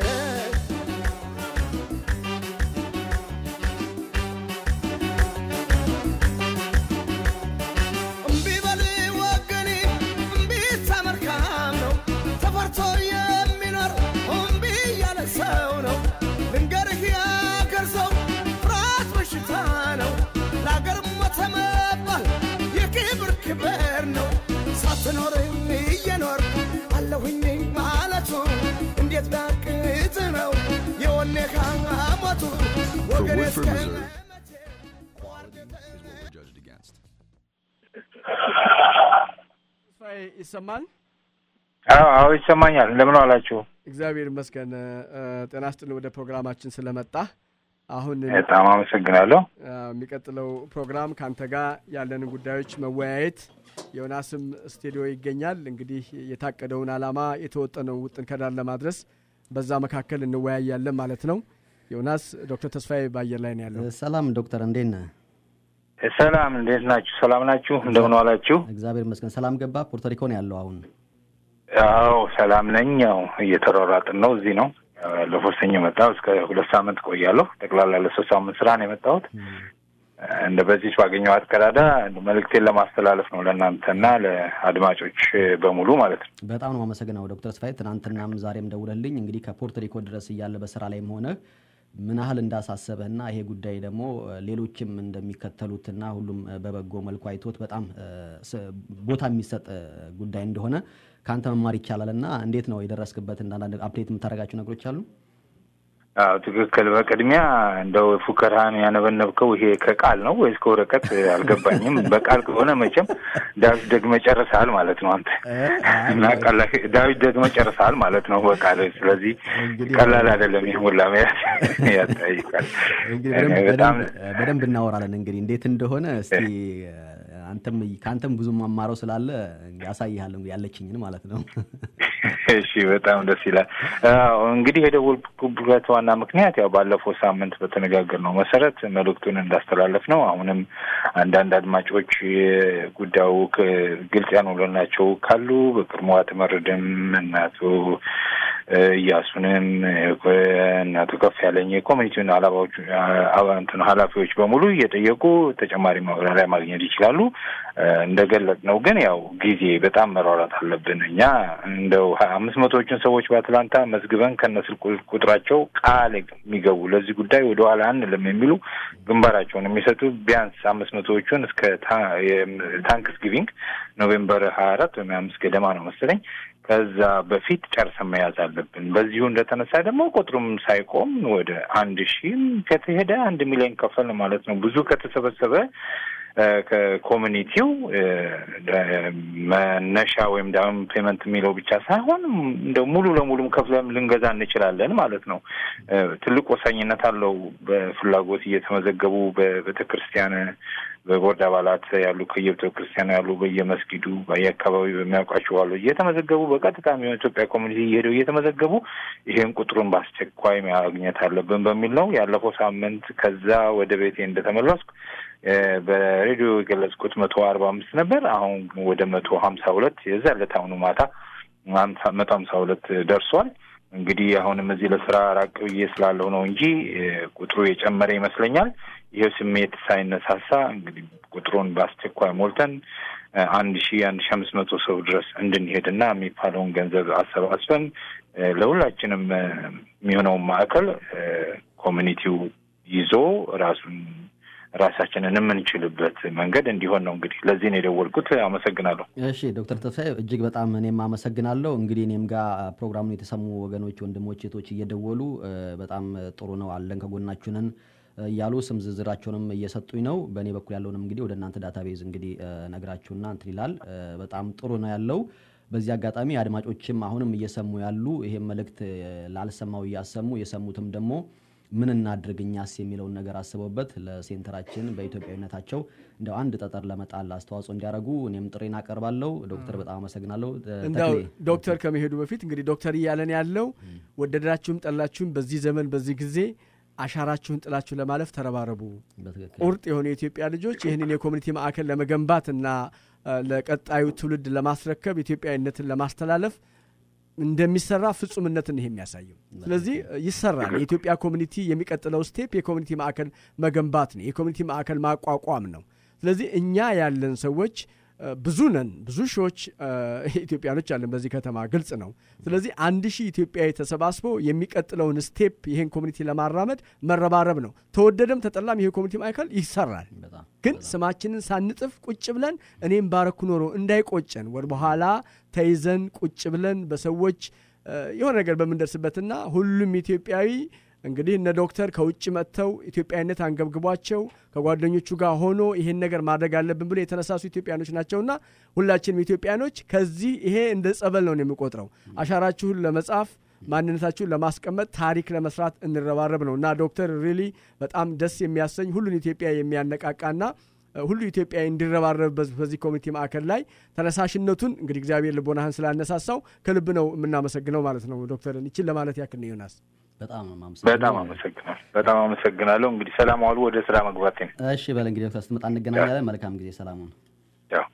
እምቢ በል ወገኔ እምቢ ተመልካም ነው ተፈርቶ የሚኖር እምቢ ያለ ሰው ነው ልንገርህ ያገር ሰው ፍርሃት በሽታ ነው ለአገር ሞተ መባል የክብር ክብር ነው ሳትኖር እየኖር አለሁኝ ማለቱ እንዴት ቢያቅት ነው የወኔ ሞቱ ወገኔ እስከ ተስፋዬ ይሰማል? አዎ አዎ ይሰማኛል። እንደምን አላችሁ? እግዚአብሔር ይመስገን። እ፣ ጤና ስጥልን ወደ ፕሮግራማችን ስለመጣ አሁን በጣም አመሰግናለሁ። እ፣ የሚቀጥለው ፕሮግራም ከአንተ ጋር ያለንን ጉዳዮች መወያየት ዮናስም ስቱዲዮ ይገኛል። እንግዲህ የታቀደውን ዓላማ የተወጠነው ውጥን ከዳር ለማድረስ በዛ መካከል እንወያያለን ማለት ነው። ዮናስ ዶክተር ተስፋዬ በአየር ላይ ነው ያለው። ሰላም ዶክተር እንዴት ነህ? ሰላም፣ እንዴት ናችሁ? ሰላም ናችሁ? እንደምን ዋላችሁ? እግዚአብሔር ይመስገን። ሰላም ገባ። ፖርቶሪኮ ነው ያለው አሁን። አዎ ሰላም ነኝ። ያው እየተሯሯጥን ነው። እዚህ ነው ያው ያለፈው ሰኞ የመጣሁ እስከ ሁለት ሳምንት ቆያለሁ። ጠቅላላ ለሶስት ሳምንት ስራ ነው የመጣሁት። እንደ በዚህ ባገኘኋት ቀዳዳ መልእክቴን ለማስተላለፍ ነው ለእናንተና ለአድማጮች በሙሉ ማለት ነው። በጣም ነው አመሰግናው ዶክተር ተስፋዬ ትናንትናም ዛሬም ደውለልኝ እንግዲህ ከፖርቶሪኮ ድረስ እያለ በስራ ላይም ሆነህ ምን ያህል እንዳሳሰበህና ይሄ ጉዳይ ደግሞ ሌሎችም እንደሚከተሉትና ሁሉም በበጎ መልኩ አይቶት በጣም ስ- ቦታ የሚሰጥ ጉዳይ እንደሆነ ከአንተ መማር ይቻላል እና እንዴት ነው የደረስክበት? እንዳንዳንድ አፕዴት የምታደርጋቸው ነገሮች አሉ? አዎ ትክክል። በቅድሚያ እንደው ፉከራህን ያነበነብከው ይሄ ከቃል ነው ወይስ ከወረቀት አልገባኝም። በቃል ከሆነ መቼም ዳዊት ደግመህ ጨርሰሃል ማለት ነው አንተ እና ቀላል ዳዊት ደግመህ ጨርሰሃል ማለት ነው በቃል። ስለዚህ እንግዲህ- ቀላል አይደለም። ይህ ሁላ መያዝ ያጠይቃል። እንግዲህ በደንብ- በጣም በደንብ- በደንብ እናወራለን እንግዲህ እንዴት እንደሆነ እስቲ አንተም ከአንተም ብዙ ማማረው ስላለ ያሳይሃል ያለችኝን ማለት ነው። እሺ በጣም ደስ ይላል። አዎ እንግዲህ የደወልኩበት ዋና ምክንያት ያው ባለፈው ሳምንት በተነጋገርነው መሰረት መልእክቱን እንዳስተላለፍ ነው። አሁንም አንዳንድ አድማጮች ጉዳዩ ክ- ግልጽ ያልሆነላቸው ካሉ በቅድሞ አትመርድም እናቱ እያሱንም እናቶ ከፍ ያለኝ የኮሚኒቲውን አላባዎች እንትን ኃላፊዎች በሙሉ እየጠየቁ ተጨማሪ ማብራሪያ ማግኘት ይችላሉ። እንደገለጽ ነው ግን ያው ጊዜ በጣም መሯራት አለብን። እኛ እንደው አምስት መቶዎቹን ሰዎች በአትላንታ መዝግበን ከነስልክ ቁጥራቸው ቃል የሚገቡ ለዚህ ጉዳይ ወደ ኋላ አንልም የሚሉ ግንባራቸውን የሚሰጡ ቢያንስ አምስት መቶዎቹን እስከ ታንክስ ጊቪንግ ኖቬምበር ሀያ አራት ወይም አምስት ገደማ ነው መሰለኝ ከዛ በፊት ጨርሰን መያዝ አለብን። በዚሁ እንደተነሳ ደግሞ ቁጥሩም ሳይቆም ወደ አንድ ሺህም ከተሄደ አንድ ሚሊዮን ከፈል ማለት ነው። ብዙ ከተሰበሰበ ከኮሚኒቲው መነሻ ወይም ዳውን ፔመንት የሚለው ብቻ ሳይሆን እንደ ሙሉ ለሙሉም ከፍለም ልንገዛ እንችላለን ማለት ነው። ትልቅ ወሳኝነት አለው። በፍላጎት እየተመዘገቡ በቤተ ክርስቲያን በቦርድ አባላት ያሉ ከየቤተ ክርስቲያኑ ያሉ በየመስጊዱ በየአካባቢ በሚያውቋቸው አሉ እየተመዘገቡ በቀጥታ የሚሆን ኢትዮጵያ ኮሚኒቲ እየሄደው እየተመዘገቡ ይሄን ቁጥሩን በአስቸኳይ ማግኘት አለብን በሚል ነው። ያለፈው ሳምንት ከዛ ወደ ቤቴ እንደተመለስኩ በሬዲዮ የገለጽኩት መቶ አርባ አምስት ነበር። አሁን ወደ መቶ ሀምሳ ሁለት የዛ ዕለት አሁኑ ማታ መቶ ሀምሳ ሁለት ደርሷል። እንግዲህ አሁንም እዚህ ለስራ ራቅ ብዬ ስላለሁ ነው እንጂ ቁጥሩ የጨመረ ይመስለኛል። ይህ ስሜት ሳይነሳሳ እንግዲህ ቁጥሩን በአስቸኳይ ሞልተን አንድ ሺ አንድ ሺ አምስት መቶ ሰው ድረስ እንድንሄድና የሚባለውን ገንዘብ አሰባስበን ለሁላችንም የሚሆነውን ማዕከል ኮሚኒቲው ይዞ ራሱን ራሳችንን የምንችልበት መንገድ እንዲሆን ነው። እንግዲህ ለዚህ ነው የደወልኩት። አመሰግናለሁ። እሺ ዶክተር ተስፋዬ እጅግ በጣም እኔም አመሰግናለሁ። እንግዲህ እኔም ጋር ፕሮግራሙን የተሰሙ ወገኖች፣ ወንድሞች፣ ሴቶች እየደወሉ በጣም ጥሩ ነው አለን ከጎናችሁ ነን እያሉ ስም ዝርዝራቸውንም እየሰጡኝ ነው። በእኔ በኩል ያለውንም እንግዲህ ወደ እናንተ ዳታቤዝ እንግዲህ ነግራችሁና እንትን ይላል። በጣም ጥሩ ነው ያለው። በዚህ አጋጣሚ አድማጮችም አሁንም እየሰሙ ያሉ ይሄን መልእክት ላልሰማው እያሰሙ የሰሙትም ደግሞ ምን እናድርግ እኛስ የሚለውን ነገር አስበውበት ለሴንተራችን በኢትዮጵያዊነታቸው እንደው አንድ ጠጠር ለመጣል አስተዋጽኦ እንዲያደርጉ እኔም ጥሬን አቀርባለሁ። ዶክተር በጣም አመሰግናለሁ። እንዳው ዶክተር ከመሄዱ በፊት እንግዲህ ዶክተር እያለን ያለው ወደዳችሁም ጠላችሁም በዚህ ዘመን በዚህ ጊዜ አሻራችሁን ጥላችሁ ለማለፍ ተረባረቡ። ቁርጥ የሆኑ የኢትዮጵያ ልጆች ይህንን የኮሚኒቲ ማዕከል ለመገንባትና ለቀጣዩ ትውልድ ለማስረከብ ኢትዮጵያዊነትን ለማስተላለፍ እንደሚሰራ ፍጹምነትን ይሄ የሚያሳየው። ስለዚህ ይሰራል። የኢትዮጵያ ኮሚኒቲ የሚቀጥለው ስቴፕ የኮሚኒቲ ማዕከል መገንባት ነው፣ የኮሚኒቲ ማዕከል ማቋቋም ነው። ስለዚህ እኛ ያለን ሰዎች ብዙ ነን፣ ብዙ ሺዎች ኢትዮጵያኖች አለን በዚህ ከተማ ግልጽ ነው። ስለዚህ አንድ ሺህ ኢትዮጵያዊ ተሰባስቦ የሚቀጥለውን ስቴፕ ይሄን ኮሚኒቲ ለማራመድ መረባረብ ነው። ተወደደም ተጠላም ይሄ ኮሚኒቲ ማዕከል ይሰራል። ግን ስማችንን ሳንጥፍ ቁጭ ብለን እኔም ባረኩ ኖሮ እንዳይቆጨን ወደ በኋላ ተይዘን ቁጭ ብለን በሰዎች የሆነ ነገር በምንደርስበትና ሁሉም ኢትዮጵያዊ እንግዲህ እነ ዶክተር ከውጭ መጥተው ኢትዮጵያዊነት አንገብግቧቸው ከጓደኞቹ ጋር ሆኖ ይሄን ነገር ማድረግ አለብን ብሎ የተነሳሱ ኢትዮጵያኖች ናቸውና ሁላችንም ኢትዮጵያኖች ከዚህ ይሄ እንደ ጸበል ነው የሚቆጥረው። አሻራችሁን ለመጻፍ ማንነታችሁን ለማስቀመጥ ታሪክ ለመስራት እንረባረብ ነው እና ዶክተር ሪሊ በጣም ደስ የሚያሰኝ ሁሉን ኢትዮጵያ የሚያነቃቃና ሁሉ ኢትዮጵያዊ እንዲረባረብበት በዚህ ኮሚኒቲ ማዕከል ላይ ተነሳሽነቱን እንግዲህ እግዚአብሔር ልቦናህን ስላነሳሳው ከልብ ነው የምናመሰግነው ማለት ነው። ዶክተርን ይችን ለማለት ያክል ነው ዮናስ። በጣም በጣም አመሰግናለሁ። በጣም አመሰግናለሁ። እንግዲህ ሰላም ዋሉ። ወደ ስራ መግባቴ ነው። እሺ በል እንግዲህ ዶክተር ስትመጣ እንገናኛለን። መልካም ጊዜ። ሰላሙን ያው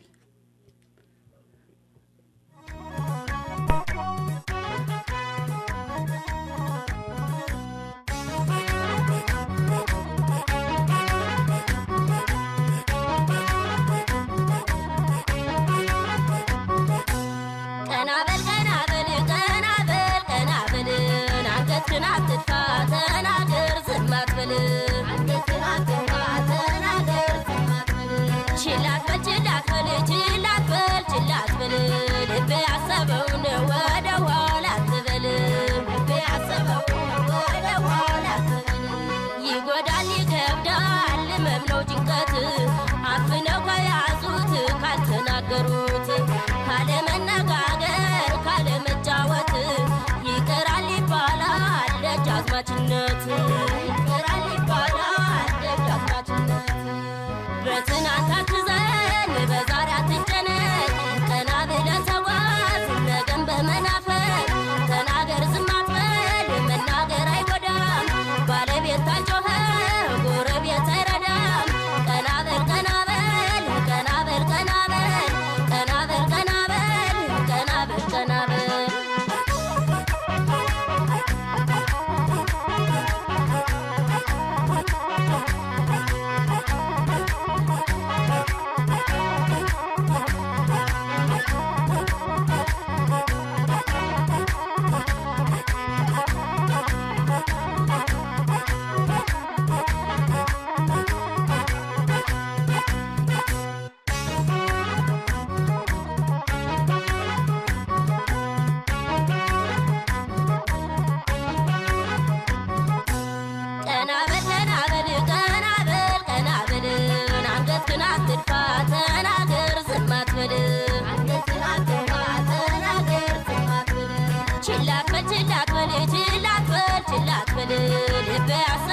ካልተናገሩት ካለመነጋገር ካለመጫወት ይቀራል ይባላል ደጃዝማችነት ይቀራል ይባላል ደጃዝማችነት በትናንት አትዘን በዛሬ አትጨነቅ ቀና ብለህ ተጓዝ ነገን በመናፈቅ ተናገር ዝም አትበል መናገር አይጎዳም ባለቤት ታልጮኸ ጎረቤት አይረዳም ቀና በል ቀና በል ቀና በል ቀና በል ቀና በል ቀና በል ቀና በል ቀና በል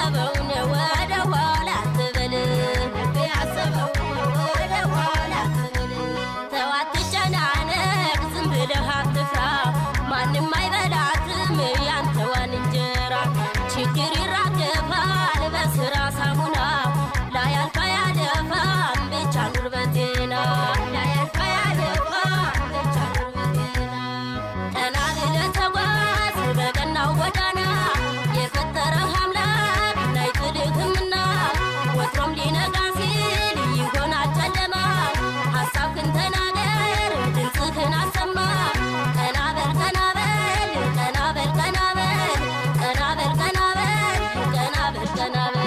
ያሰበውን ወደ ኋላ አትበል ልብ ያሰበውን ወደ ኋላ አትበል ተው አትጨናነቅ ዝም ብለህ አትፍራ ማንም አይበላትም ያንተዋን እንጀራ ችግር ይራገፋል በስራ ሳሙና ላያልፋ ያለፋም ብቻ ኑር በጤና ላያልፋ ያለፋም ብቻ ኑር በጤና ቀና ብለህ ተጓዝ በቀናው ጎዳና የፈጠረህ አምላክ አይጥልህምና ወትሮም ሊነጋ ሲል ይሆናል ጨለማ ሀሳብህን ተናገር ድምፅህን አሰማ ቀና በል ቀና በል ቀና በል ቀና በል ቀና በል ቀና በል ቀና በል ቀና በል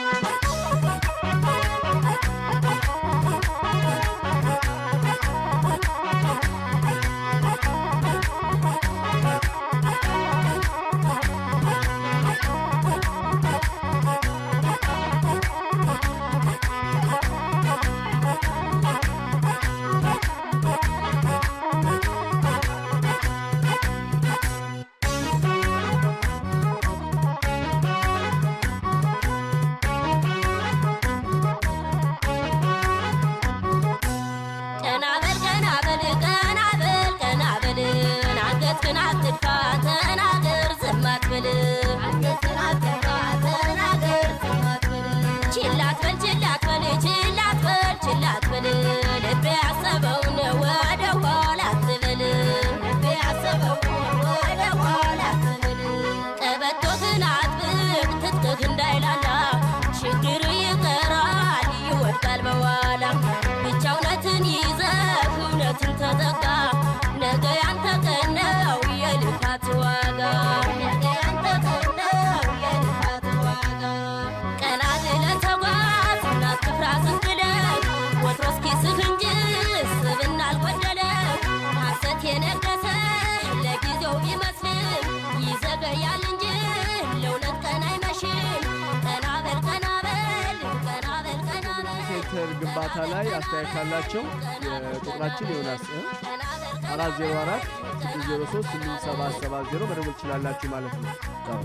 ቀና በል ቀና በል ቀና በል ቀና በል አንገትህን አትድፋ ተናገር ዝም አትበል አንገትህን አትድፋ ተናገር ዝም አትበል ችላ አትበል ችላ አትበል ችላ አትበል ችላ አትበል ልብ ያሰበውን ወደ ኋላ አትበል ልብ ያሰበውን ወደ ኋላ አትበል ቀበቶህን አጥብቅ ትጥቅህ እንዳይላላ ችግር ይቀራል ይወድቃል በኋላ ብቻ እውነትን ይዘህ እውነትን ተጠጋ ነገ ያንተ ቀን ነው የልፋት ዋጋ ነገ ያንተ ቀን ነው የልፋት ዋጋ ቀና ብለህ ተጓዝ እናትፍራ ዝም ብለህ ወትሮስ ኪስህ እንጂ ስብና አልጎደለም ሐሰት የነገሰ ለጊዜው ቢመስልም ይዘገያል እንጂ ለእውነት ቀን አይመሽም ቀና በል ቀና በል ቀና በል ቀና በል ሴንተር ግንባታ ላይ አስተያየት ካላቸው የቁጥራችን ዮናስ አራት ዜሮ አራት ስድስት ዜሮ ሶስት ስምንት ሰባት ሰባት ዜሮ መደወል ትችላላችሁ ማለት ነው።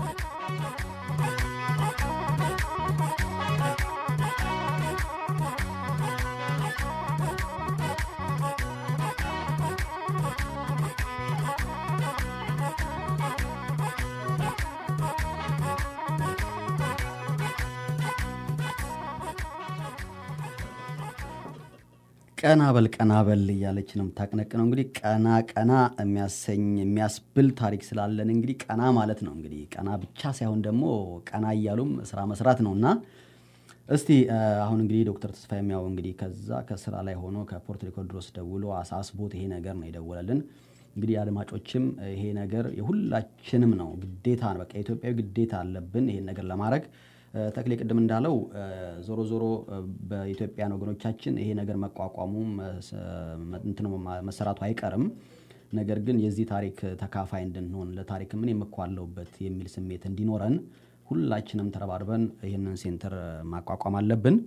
ቀና በል ቀና በል እያለች ነው የምታቅነቅነው። እንግዲህ ቀና ቀና የሚያሰኝ የሚያስብል ታሪክ ስላለን እንግዲህ ቀና ማለት ነው እንግዲህ ቀና ብቻ ሳይሆን ደግሞ ቀና እያሉም ስራ መስራት ነው እና እስቲ እ፣ አሁን እንግዲህ ዶክተር ተስፋ የሚያው እንግዲህ ከዛ ከስራ ላይ ሆኖ ከፖርት ሪኮርድ ድረስ ደውሎ አሳስቦት ይሄ ነገር ነው የደወለልን። እንግዲህ አድማጮችም ይሄ ነገር የሁላችንም ነው ግዴታ ነው። በቃ የኢትዮጵያዊ ግዴታ አለብን ይሄን ነገር ለማድረግ እ፣ ተክሌ ቅድም እንዳለው እ፣ ዞሮ ዞሮ እ፣ በኢትዮጵያን ወገኖቻችን ይሄ ነገር መቋቋሙ መስ- እንትኑ ማ- መሰራቱ አይቀርም። ነገር ግን የዚህ ታሪክ ተካፋይ እንድንሆን ለታሪክ ምን የምኳለውበት የሚል ስሜት እንዲኖረን ሁላችንም ተረባርበን ይህንን ሴንተር ማቋቋም አለብን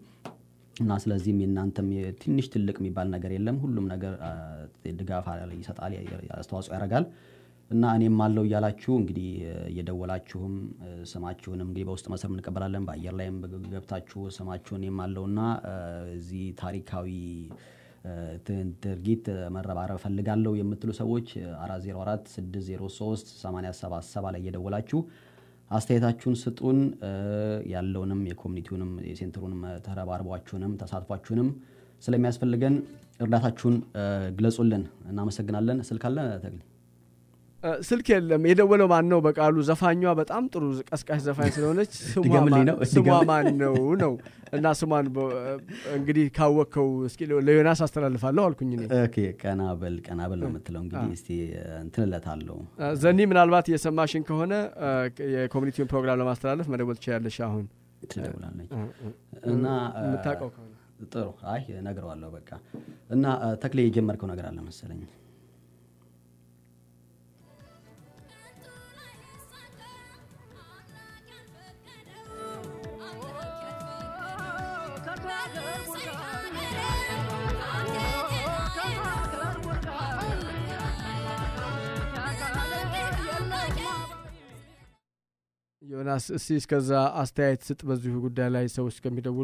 እና ስለዚህም የእናንተም ትንሽ ትልቅ የሚባል ነገር የለም። ሁሉም ነገር አ፣ ድጋፍ ይሰጣል፣ አስተዋጽኦ ያደርጋል እና እኔም አለው እያላችሁ እንግዲህ እየደወላችሁም እ፣ ስማችሁንም እንግዲህ በውስጥ መስመር እንቀበላለን። በአየር ላይም ገብታችሁ ስማችሁን እኔም አለውና እ፣ እዚህ ታሪካዊ እ፣ ት- ድርጊት መረባረብ እፈልጋለሁ የምትሉ ሰዎች 404 603 877 ላይ እየደወላችሁ አስተያየታችሁን ስጡን። እ፣ ያለውንም የኮሚኒቲውንም የሴንተሩንም ተረባርቧችሁንም ተሳትፏችሁንም ስለሚያስፈልገን እርዳታችሁን እ፣ ግለጹልን። እናመሰግናለን። ስልክ አለ ተግል እ፣ ስልክ የለም። የደወለው ማን ነው? በቃሉ ዘፋኟ በጣም ጥሩ ቀስቃሽ ዘፋኝ ስለሆነች ስሟ ድገምልኝ ማን- ነው? ስሟ ድገምልኝ። ማን ነው ነው እና ስሟን በ- እንግዲህ ካወቅከው እስኪ ለዮናስ አስተላልፋለሁ አልኩኝ እኔ። ኦኬ፣ ቀና በል ቀና በል ነው የምትለው። እንግዲህ እስቲ እንትንለታለሁ። እ፣ ዘኒ ምናልባት የሰማሽን ከሆነ እ፣ የኮሚኒቲውን ፕሮግራም ለማስተላለፍ መደወል ትችላለሽ። አሁን ትደውላለች እ፣ እ፣ እና እ፣ የምታውቀው ከሆነ ጥሩ። አይ እነግረዋለሁ በቃ። እና እ፣ ተክሌ የጀመርከው ነገር አለ መሰለኝ። ዮናስ እስቲ እስከዛ አስተያየት ስጥ በዚሁ ጉዳይ ላይ ሰዎች እስከሚደውሉ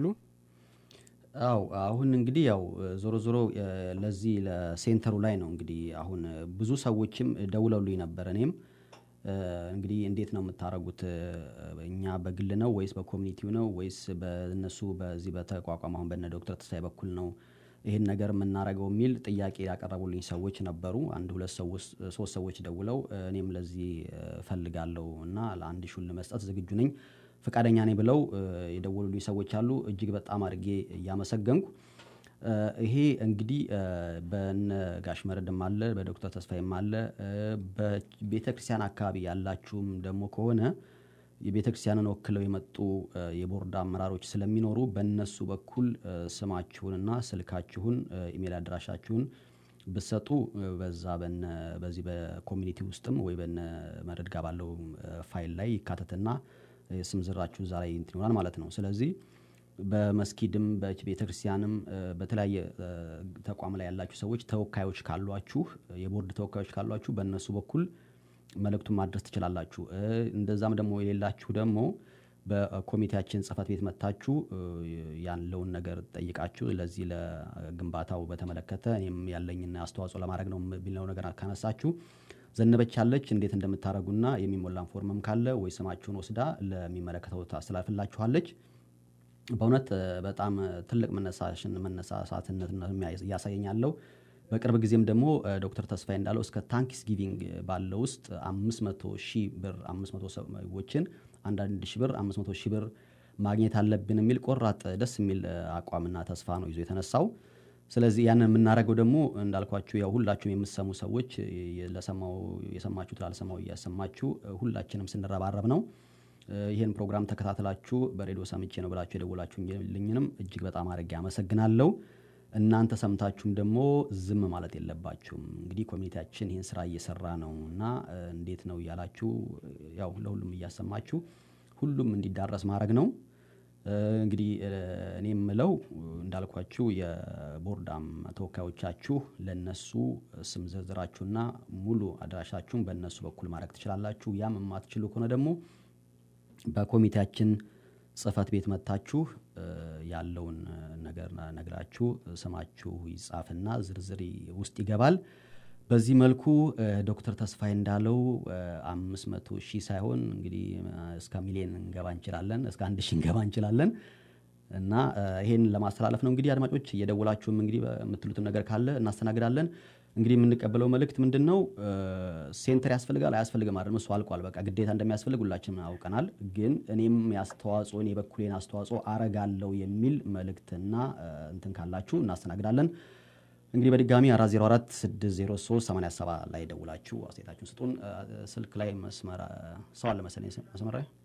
አው አሁን እንግዲህ ያው ዞሮ ዞሮ እ፣ ለዚህ ለሴንተሩ ላይ ነው እንግዲህ አሁን እ፣ ብዙ ሰዎችም ደውለውልኝ ነበር። እኔም እ፣ እንግዲህ እንዴት ነው የምታደርጉት? እ፣ እኛ በግል ነው ወይስ በኮሚኒቲው ነው ወይስ በእነሱ በዚህ በተቋቋመ አሁን በነ ዶክተር ተስፋዬ በኩል ነው ይህን ነገር የምናደርገው የሚል ጥያቄ ያቀረቡልኝ ሰዎች ነበሩ። አንድ ሁለት ሰዎች ሶስት ሰዎች ደውለው እ፣ እኔም ለዚህ እ፣ እፈልጋለሁ እና ለአንድ ሹን ለመስጠት ዝግጁ ነኝ ፈቃደኛ ነኝ ብለው እ፣ የደወሉልኝ ሰዎች አሉ። እጅግ በጣም አድርጌ እያመሰገንኩ እ፣ ይሄ እንግዲህ እ፣ በነ ጋሽ መረድም አለ በዶክተር ተስፋዬም አለ እ፣ በቤተ ክርስቲያን አካባቢ ያላችሁም ደግሞ ከሆነ የቤተ ክርስቲያንን ወክለው የመጡ እ፣ የቦርድ አመራሮች ስለሚኖሩ በእነሱ በኩል እ፣ ስማችሁንና ስልካችሁን እ፣ ኢሜል አድራሻችሁን ብሰጡ እ፣ በዛ በነ በዚህ በኮሚኒቲ ውስጥም ወይ በነ መረድ ጋር ባለው እ፣ ፋይል ላይ ይካተትና እ፣ ስም ዝርዝራችሁ እዛ ላይ እንትን ይሆናል ማለት ነው። ስለዚህ በመስጊድም በቤተ ክርስቲያንም እ፣ በተለያየ እ፣ ተቋም ላይ ያላችሁ ሰዎች ተወካዮች ካሏችሁ የቦርድ ተወካዮች ካሏችሁ በእነሱ በኩል መልእክቱን ማድረስ ትችላላችሁ። እ፣ እንደዛም ደግሞ የሌላችሁ ደግሞ በኮሚቴያችን ጽህፈት ቤት መጥታችሁ እ፣ ያለውን ነገር ጠይቃችሁ ለዚህ ለግንባታው በተመለከተ እኔም ያለኝን አስተዋጽኦ ለማድረግ ነው የሚለው ነገር ካነሳችሁ ዘነበች ያለች እንዴት እንደምታደርጉና የሚሞላን ፎርምም ካለ ወይ ስማችሁን ወስዳ ለሚመለከተው ታስተላልፍላችኋለች። በእውነት እ፣ በጣም እ፣ ትልቅ መነሳሽን መነሳሳትነት ነው የሚያ- እያሳየኛለው። በቅርብ ጊዜም ደግሞ እ፣ ዶክተር ተስፋዬ እንዳለው እስከ ታንክስ ጊቪንግ ባለው ውስጥ 500 ሺህ ብር 500 ሰዎችን አንዳንድ ሺህ ብር 500 ሺህ ብር ማግኘት አለብን የሚል ቆራጥ ደስ የሚል እ፣ አቋምና ተስፋ ነው ይዞ የተነሳው። ስለዚህ ያንን የምናደርገው ደግሞ እንዳልኳችሁ ያው ሁላችሁም የምትሰሙ ሰዎች የ- ለሰማው የሰማችሁት ላልሰማው እያሰማችሁ እ፣ ሁላችንም ስንረባረብ ነው። እ፣ ይህን ፕሮግራም ተከታትላችሁ በሬዲዮ ሰምቼ ነው ብላችሁ የደወላችሁልኝንም እጅግ በጣም አድርጌ አመሰግናለሁ። እናንተ ሰምታችሁም ደግሞ ዝም ማለት የለባችሁም። እንግዲህ ኮሚኒቲያችን ይህን ስራ እየሰራ ነው እና እ፣ እንዴት ነው እያላችሁ እ፣ ያው ለሁሉም እያሰማችሁ ሁሉም እንዲዳረስ ማድረግ ነው። እ፣ እንግዲህ እ፣ እኔ የምለው እ፣ እንዳልኳችሁ የቦርዳም ተወካዮቻችሁ ለነሱ ስም ዝርዝራችሁና ሙሉ አድራሻችሁን በእነሱ በኩል ማድረግ ትችላላችሁ። ያም የማትችሉ ከሆነ ደግሞ በኮሚቴያችን ጽህፈት ቤት መጥታችሁ እ፣ ያለውን እ፣ ነገር ነግራችሁ ስማችሁ ይጻፍና ዝርዝር ይ- ውስጥ ይገባል። በዚህ መልኩ እ፣ ዶክተር ተስፋዬ እንዳለው አምስት መቶ ሺህ ሳይሆን እንግዲህ እ፣ እስከ ሚሊዮን እንገባ እንችላለን፣ እስከ አንድ ሺህ እንገባ እንችላለን እና እ፣ ይሄን ለማስተላለፍ ነው። እንግዲህ አድማጮች እየደወላችሁም እንግዲህ የምትሉትም ነገር ካለ እናስተናግዳለን። እንግዲህ የምንቀበለው መልእክት ምንድን ነው? እ፣ ሴንተር ያስፈልጋል አያስፈልግም አይደለም፣ እሱ አልቋል። በቃ ግዴታ እንደሚያስፈልግ ሁላችንም አውቀናል። ግን እኔም የአስተዋጽኦን የበኩሌን አስተዋጽኦ አረጋለው የሚል መልእክትና እ፣ እንትን ካላችሁ እናስተናግዳለን። እንግዲህ በድጋሚ 404 603 87 ላይ ደውላችሁ አስተያየታችሁን ስጡን። እ፣ ስልክ ላይ መስመር እ፣ ሰው አለ መሰለኝ መስመር ላይ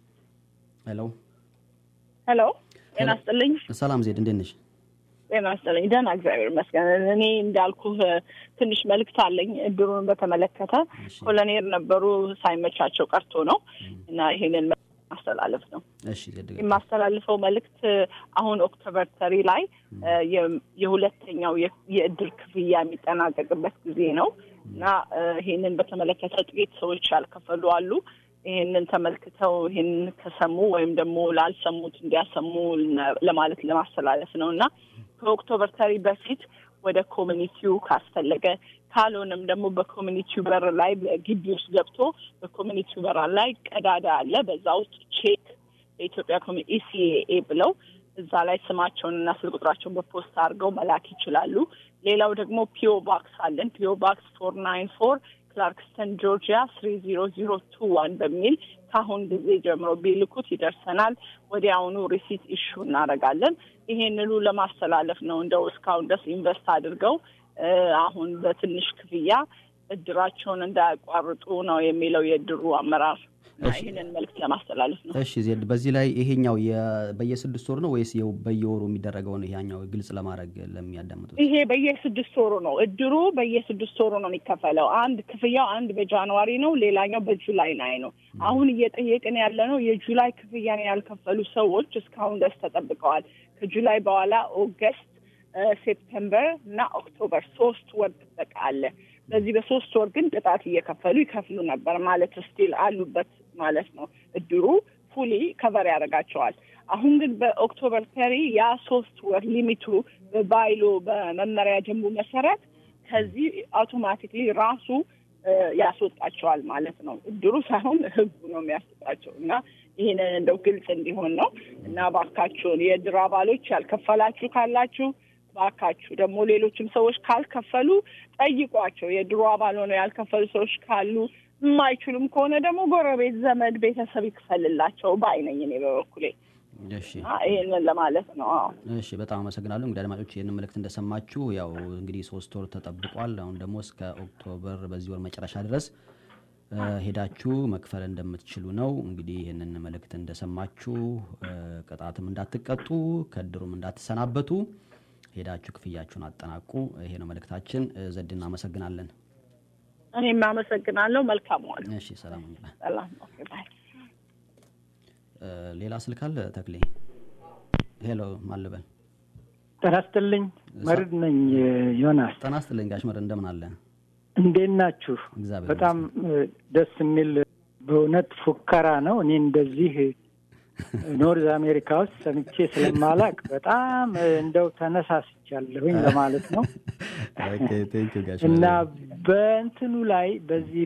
ሄሎ ሄሎ ጤና ይስጥልኝ። ሰላም ዜድ እንዴት ነሽ? ጤና ይስጥልኝ። ደህና እግዚአብሔር ይመስገን። እኔ እንዳልኩህ ትንሽ መልእክት አለኝ እድሩን በተመለከተ ኮሎኔል ነበሩ ሳይመቻቸው ቀርቶ ነው እና ይሄንን ማስተላለፍ ነው እሺ ዜድ ጋር የማስተላልፈው መልእክት አሁን ኦክቶበር ተሪ ላይ እ፣ የ- የሁለተኛው የ- የእድር ክፍያ የሚጠናቀቅበት ጊዜ ነው እና እ፣ ይሄንን በተመለከተ ጥቂት ሰዎች ያልከፈሉ አሉ። ይሄንን ተመልክተው ይሄንን ከሰሙ ወይም ደግሞ ላልሰሙት እንዲያሰሙ ለ- ለማለት ለማስተላለፍ ነው እና ከኦክቶበር ተሪ በፊት ወደ ኮሚኒቲው ካስፈለገ ካልሆነም ደግሞ በኮሚኒቲው በር ላይ ግቢ ውስጥ ገብቶ በኮሚኒቲው በር ላይ ቀዳዳ አለ። በዛ ውስጥ ቼክ የኢትዮጵያ ኮሚ ኢሲኤ ብለው እዛ ላይ ስማቸውንና ስልክ ቁጥራቸውን በፖስታ አድርገው መላክ ይችላሉ። ሌላው ደግሞ ፒኦ ባክስ አለን። ፒኦ ባክስ ፎር ናይን ፎር ክላርክስተን ጆርጂያ ስሪ ዚሮ ዚሮ ቱ ዋን በሚል ከአሁን ጊዜ ጀምሮ ቢልኩት ይደርሰናል። ወዲያውኑ ሪሲት ኢሹ እናደርጋለን። ይሄንኑ ለማስተላለፍ ነው። እንደው እስካሁን ድረስ ኢንቨስት አድርገው እ፣ አሁን በትንሽ ክፍያ እድራቸውን እንዳያቋርጡ ነው የሚለው የእድሩ አመራር እና ይህንን መልዕክት ለማስተላለፍ ነው። እሺ ዜድ በዚህ ላይ ይሄኛው የ- በየስድስት ወር ነው ወይስ የው- በየወሩ የሚደረገውን ይሄኛው ግልጽ ለማድረግ ለሚያዳምጡት ይሄ በየስድስት ወሩ ነው። እድሩ በየስድስት ወሩ ነው የሚከፈለው። አንድ ክፍያው አንድ በጃንዋሪ ነው፣ ሌላኛው በጁላይ ላይ ነው። አሁን እየጠየቅን ያለ ነው የጁላይ ክፍያን ያልከፈሉ ሰዎች እስካሁን ድረስ ተጠብቀዋል። ከጁላይ በኋላ ኦገስት፣ ሴፕተምበር እና ኦክቶበር ሶስት ወር ጥበቃ አለ። በዚህ በሶስት ወር ግን ቅጣት እየከፈሉ ይከፍሉ ነበር ማለት ስቲል አሉበት ማለት ነው። እድሩ ፉሊ ከቨር ያደርጋቸዋል። አሁን ግን በኦክቶበር ተሪ ያ ሶስት ወር ሊሚቱ በባይሎ በመመሪያ ደንቡ መሰረት ከዚህ አውቶማቲክሊ ራሱ እ፣ ያስወጣቸዋል ማለት ነው። እድሩ ሳይሆን ህጉ ነው የሚያስወጣቸው እና ይህንን እንደው ግልጽ እንዲሆን ነው እና ባካችሁን የእድር አባሎች ያልከፈላችሁ ካላችሁ ባካችሁ ደግሞ ሌሎችም ሰዎች ካልከፈሉ ጠይቋቸው። የድሮ አባል ሆነው ያልከፈሉ ሰዎች ካሉ የማይችሉም ከሆነ ደግሞ ጎረቤት፣ ዘመድ፣ ቤተሰብ ይክፈልላቸው ባይ ነኝ እኔ በበኩሌ። እሺ እና ይህንን ለማለት ነው። አዎ። እሺ በጣም አመሰግናለሁ። እንግዲህ አድማጮች ይህንን መልእክት እንደሰማችሁ ያው እንግዲህ ሶስት ወር ተጠብቋል። አሁን ደግሞ እስከ ኦክቶበር በዚህ ወር መጨረሻ ድረስ እ፣ ሄዳችሁ መክፈል እንደምትችሉ ነው። እንግዲህ ይህንን መልእክት እንደሰማችሁ እ፣ ቅጣትም እንዳትቀጡ ከእድሩም እንዳትሰናበቱ ሄዳችሁ ክፍያችሁን አጠናቁ። ይሄ ነው መልእክታችን። እ፣ ዘድ እናመሰግናለን። እኔም አመሰግናለሁ። መልካም ዋሉ። እሺ ሰላም ሁኑ። ሰላም። ኦኬ፣ ባይ። እ፣ ሌላ ስልክ አለ ተክሌ? ሄሎ ማልበል ጤና ይስጥልኝ። መርድ ነኝ ዮናስ። ጤና ይስጥልኝ ጋሽ መር እንደምን አለ? እንዴት ናችሁ? እግዚአብሔር በጣም እ፣ ደስ የሚል በእውነት ፉከራ ነው። እኔ እንደዚህ ኖርዝ አሜሪካ ውስጥ ሰምቼ ስለማላቅ በጣም እ፣ እንደው ተነሳስቻለሁኝ ለማለት ነው ኦኬ ቴንክ ዩ ጋሽ እና መር። በእንትኑ ላይ በዚህ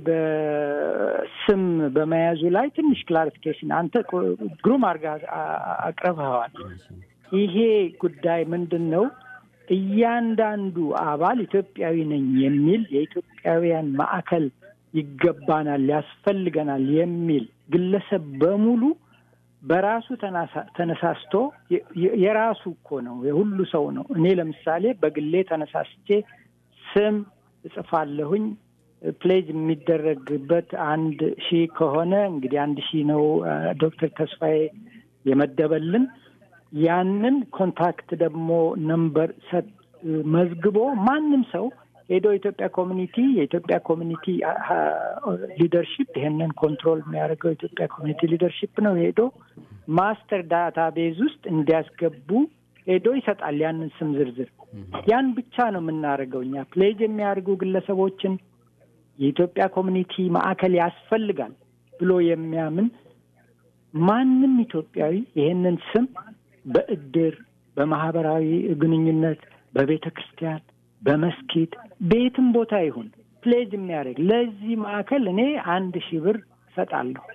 በስም በመያዙ ላይ ትንሽ ክላሪፊኬሽን አንተ ቆ- ግሩም አድርገህ አ- አ- አቅርበኸዋል። ይሄ ጉዳይ ምንድን ነው? እያንዳንዱ አባል ኢትዮጵያዊ ነኝ የሚል የኢትዮጵያውያን ማዕከል ይገባናል፣ ያስፈልገናል የሚል ግለሰብ በሙሉ በራሱ ተናሳ- ተነሳስቶ የ- የ- የራሱ እኮ ነው፣ የሁሉ ሰው ነው። እኔ ለምሳሌ በግሌ ተነሳስቼ ስም እጽፋለሁኝ። ፕሌጅ የሚደረግበት አንድ ሺህ ከሆነ እንግዲህ አንድ ሺህ ነው አ፣ ዶክተር ተስፋዬ የመደበልን ያንን ኮንታክት ደግሞ ነምበር ሰጥ መዝግቦ ማንም ሰው ሄዶ የኢትዮጵያ ኮሚኒቲ የኢትዮጵያ ኮሚኒቲ ሊደርሺፕ ይሄንን ኮንትሮል የሚያደርገው የኢትዮጵያ ኮሚኒቲ ሊደርሺፕ ነው። ሄዶ ማስተር ዳታ ቤዝ ውስጥ እንዲያስገቡ ሄዶ ይሰጣል ያንን ስም ዝርዝር። ያን ብቻ ነው የምናደርገው እኛ ፕሌጅ የሚያደርጉ ግለሰቦችን የኢትዮጵያ ኮሚኒቲ ማዕከል ያስፈልጋል ብሎ የሚያምን ማንም ኢትዮጵያዊ ይሄንን ስም በእድር፣ በማህበራዊ ግንኙነት፣ በቤተ ክርስቲያን፣ በመስጊድ በየትም ቦታ ይሁን ፕሌጅ የሚያደርግ ለዚህ ማዕከል እኔ አንድ ሺህ ብር እሰጣለሁ።